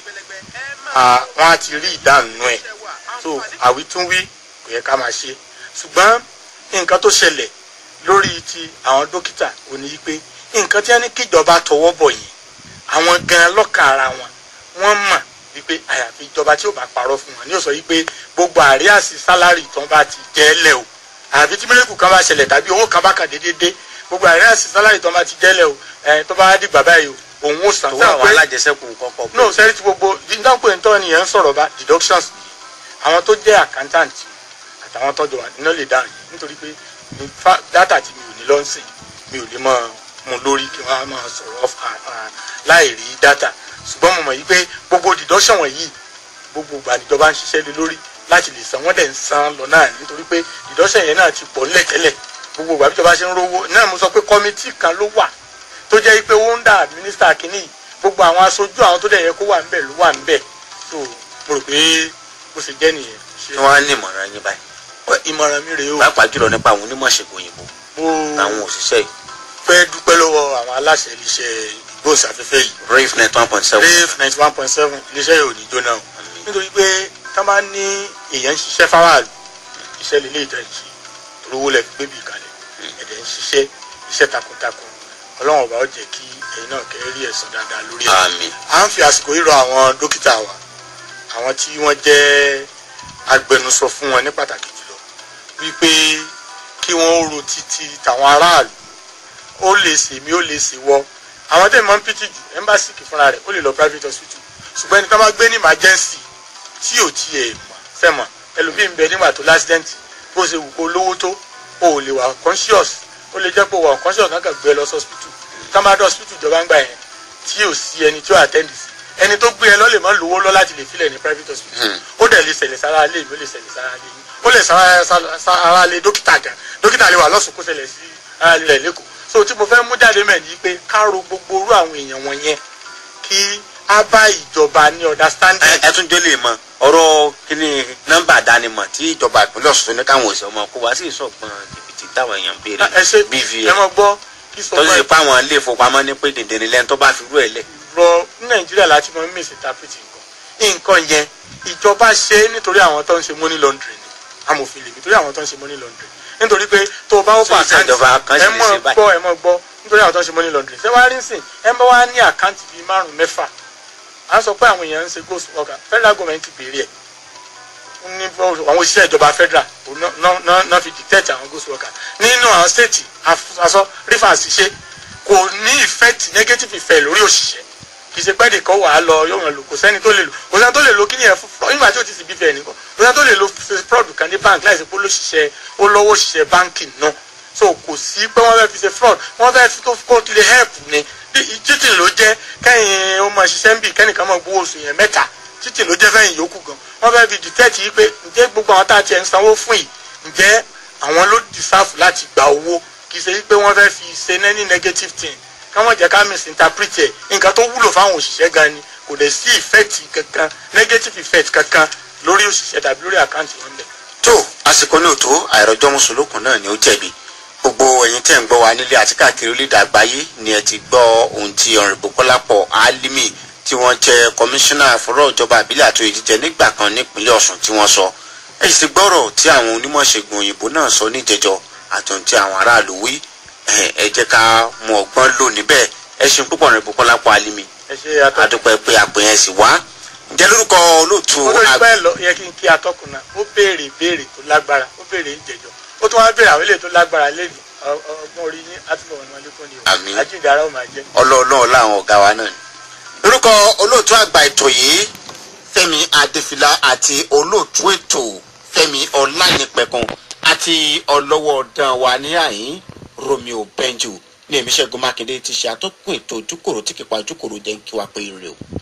wọ́n á ti rí ìdáhùn ẹ̀ so àwítúnwí kò yẹ ká máa ṣe ṣùgbọ́n nǹkan tó ṣẹlẹ̀ lórí ti àwọn dókítà ò ní pé nǹkan tí wọ́n ní kíjọba tọwọ́ bọ̀ yìí àwọn gan lọ́kàn ara wọn wọ́n mọ̀ wípé àyàfi ìjọba tí ò bá parọ́ fún wọn ní ó sọ wípé gbogbo àríàsí sálárì tó ń bá ti jẹ́ lẹ̀ o àyàfi tí mílíkù kan bá ṣẹlẹ̀ tàbí owó kan bá kàn déédéé dé gbogbo àríàsí sálárì tó ń bá ti jẹ́ lẹ̀ o ẹ̀ tó bá dìgbà báyìí o òun ò sàn owó àwọn alájẹsẹ́kù kọ́kọ́ pé no sẹ́rí tí gbogbo dídáńpé ntọ́ ni yẹn ń sọ̀rọ̀ bá deductions ni àwọn tó jẹ́ accountant àtàwọn tọ́jú wa iná lè dáhùn yìí nítorí pé ní fa- data tí mi ò ní lọ́nsìn mi ò lè mọ mu lórí kí wọ́n á máa sọ̀rọ̀ off- à- à- láì rí data ṣùgbọ́n mo mọ̀ yí pé gbogbo deduction wọ̀nyí gbogbo ìgbà níjọba ń ṣiṣẹ́ lé lórí láti lè san wọ́n dẹ̀ ń san lọ náà nítorí pé deduction yẹn náà ti pọ̀ nílẹ̀ tẹ́lẹ̀ gbogbo ìgbà bíjọba ṣe ń rówó náà mo sọ pé kọ́mítì kan ló wà tó jẹ́ pé ó ń dà mínísítà kínní yìí gbogbo àwọn aṣojú àwọn tó dẹ̀ yẹ kó wà ńbẹ̀ ló wà ńbẹ̀ tó mo rò pé bó ṣe jẹ́ nìyẹn kí wọ́n á ní ìmọ̀ràn yín báyìí ìmọ̀ràn mi rèé o pàápàá jùlọ nípa àwọn onímọ̀ ṣègùn òyìnbó mo àwọn òṣìṣẹ́ yìí fẹ́ dúpẹ́ lọ́wọ́ àwọn aláṣẹ iléeṣẹ́ ìgbóhùnsáfẹ́fẹ́ yìí rave net one point seven rave ninety one point seven iléeṣẹ́ yìí ò ní jóná o nítorí pé tá a bá ní èèyàn ń ṣiṣẹ́ fáwáàlú iṣẹ́ lè lè tẹ̀ ṣe rówó lẹ̀ fi gbébì kalẹ̀ ẹ̀dẹ̀ ń ṣiṣẹ́ iṣẹ́ takuntakun ọlọ́run ọba ó jẹ́ kí ẹ̀yin náà kẹ́ rí ẹ̀san dáadáa lórí ẹ̀ àmín à ń fi àsìkò yìí rọ àwọn dókítà wa àwọn tí wọ́n jẹ́ agbẹnusọ fún wọn ní pàtàkì jùlọ wípé kí wọ́n ro títí tàwọn aráàlú ó lè ṣe mí ó lè ṣe wọ́ àwọn tẹ̀ mọ́ ń pìtì jù ẹ́mbàsì kì fúnra rẹ̀ ó lè lọ private hospital ṣùgbọ́n ẹni tó bá gbé ní emergency tí ò tiẹ̀ mọ̀ sẹ́mọ̀ ẹlòmíì ń bẹ nígbà tó l'accident bó ṣe wù kó lówó tó o ò lè wà conscious ó lè jẹ́ pé o wà conscious náà kàn gbé ẹ lọ sí hospital tá máa dé hospital ìjọba ń gbà yẹn tí ò sí ẹni tí ó attend sí ẹni tó gbé ẹ lọ lè mọ lówó lọ láti lè filẹ̀ ní private hospital ó dẹ̀ lè ṣẹlẹ̀ sára lé mi ó lè ṣẹlẹ̀ sára lé mi ó lè sára sára lé dókítà gan dókítà lè wà lọ́sùn kó ṣẹlẹ̀ sí ara lè rẹ̀ lẹ́kọ̀ọ́ so tí mo fẹ́ mú jáde mẹ́rin yìí pé ká ro gbogbo orú àwọn èèyàn wọn yẹn kí á bá ìjọba ní understanding. ẹ ẹ tún jẹ́ lè mọ ọ̀rọ̀ kíní nọ́mbà àdánimọ̀ tí ìjọba ìpínlẹ̀ Ọ̀ṣun ní káwọn òṣèlú ọmọ kó wá sí ìsọ̀gbọ̀n jìbìtì táwọn èèyàn ń béèrè ẹ ṣe ẹ BVN mọ gbọ́ kí sọ tó sì fún ṣe ẹ pé àwọn ilé ìfowópamọ́ ní pé dèdèrè lẹ́nu tó bá fi rú ẹ̀ lẹ̀ rọ ní nàìjíríà láti mọ misinterpret nǹkan nǹkan yẹn ìjọba ṣe é nítorí àwọn tó ń ṣe money laundering ni amòfin lèmi nítorí àwọn tó ń ṣe money laundering nítorí pé tó o bá wọ́pọ̀ So, iṣẹ́ ìjọba kan sì ẹ lè mọ̀ ṣe báyìí. gbọ́ ẹ mọ̀ gbọ́ nítorí àwọn tó ń ṣe money laundering ṣé wàá rí sìn ẹ bá wá ní àkáǹtì bíi márùn mẹ́fà à ń sọ pé àwọn èèyàn ń ṣe ghost worker federal government ti béèrè ẹ̀ ní àwọn òṣìṣẹ́ ìjọba federal òun náà- náà náà- náà fi dictate àwọn ghost worker nínú àwọn state aṣọ rivers ṣe kò ní effect negative effect lórí òṣìṣẹ́ kì í ṣe pẹ́ nìkan wà á lọ yóò wọn lò kò sẹ́ni tó lè lò kò sẹ́ni tó lè lo kí nìyẹn fún fraud nígbà tí ó ti sì bí fẹ́ nìkan kò sẹ́ni tó lè lo fraud kan ní bank láìsí pé olóṣìṣẹ́ ó lọ́wọ́ òṣìṣẹ́ báńkì náà so kò sí pé wọ́n fẹ́ fi ṣe fraud wọ́n fẹ́ fi tó kó lè help ni títì ló jẹ́ kẹ́yìn ó máa ṣiṣẹ́ ń bì kẹ́nìkan máa gbowó oṣù yẹn mẹ́ta títì ló jẹ́ fẹ́yìn yòókù gan wọ́n fẹ́ fi detect yìí pé ǹjẹ́ gbogbo àwọn tá a tiẹ̀ ń sanwó fún yìí ǹjẹ́ àwọn ló deserve láti gba owó kì í ṣe pé wọ́n fẹ́ fi ṣe any negative thing káwọn jẹ́ ká misinterpret ẹ̀ nǹkan tó wúlò fáwọn òṣìṣẹ́ gan ni kò dẹ̀ sí effect kankan negative effect kankan lórí òṣìṣẹ́ tàbí lórí àkáǹtì wọn bẹ̀. tó àsìkò ní òtó àìrọ̀jọ́ mùsùlùkùn náà ni ó jẹ̀bi gbogbo ẹ̀yin tẹ́ ń gbọ́ wa nílé àti káàkiri orílẹ̀-èdè àgbáyé ni ẹ ti gbọ́ ohun tí ọ̀rìnbó kọ́lápọ̀ álímì tí wọ́n jẹ́ kọmíṣánná fọ́rọ̀ ìjọba àbílẹ̀ àti ìdíje nígbà kan nípínlẹ̀ ọ̀sùn tí wọ́n sọ ẹ sì gbọ́rọ̀ tí àwọn onímọ̀ṣègùn òyìnbó náà sọ níjẹjọ àtúntò tí àwọn aráàlú wí ẹ jẹ́ ká mú ọgbọ́n lò níbẹ̀ ẹ ṣeun púpọ̀ rẹ̀ Bùkọ́lá pọ̀ alimi ẹ ṣe atọ́kùn adúpẹ́ pé àpèyàn sì wá ǹjẹ́ lórúkọ olóòtú ó lórí pẹ́ lọ yẹ kí n kí atọ́kùn náà ó béèrè ìbéèrè tó lágbára ó béèrè ìjẹjọ ó tún wá béèrè àwọn eléyìí tó lágbára lẹ́nu ọgbọ́n orí yín àtúbọ̀ wọn lẹ́kùn ni o Àmín. ajíǹdàrà ó máa jẹ́. ọlọ́ọ̀lọ́ọ̀ láwọn ọ̀gá wa náà ni. lórúkọ olóòtú àgbà ètò yìí Fẹ́mi Adéfìlà àti olóòtú ètò Fẹ́mi Ọlánìpẹ̀kun àti ọlọ́wọ́ ọ̀dàn wa ní àyín Romeo Benjo ní èmi Ṣẹ́gun Mákindé ti ṣe àtọ́kùn ètò ojúkòrò tí kìpa ojúkòrò jẹ́ ń kí wa pé ire o.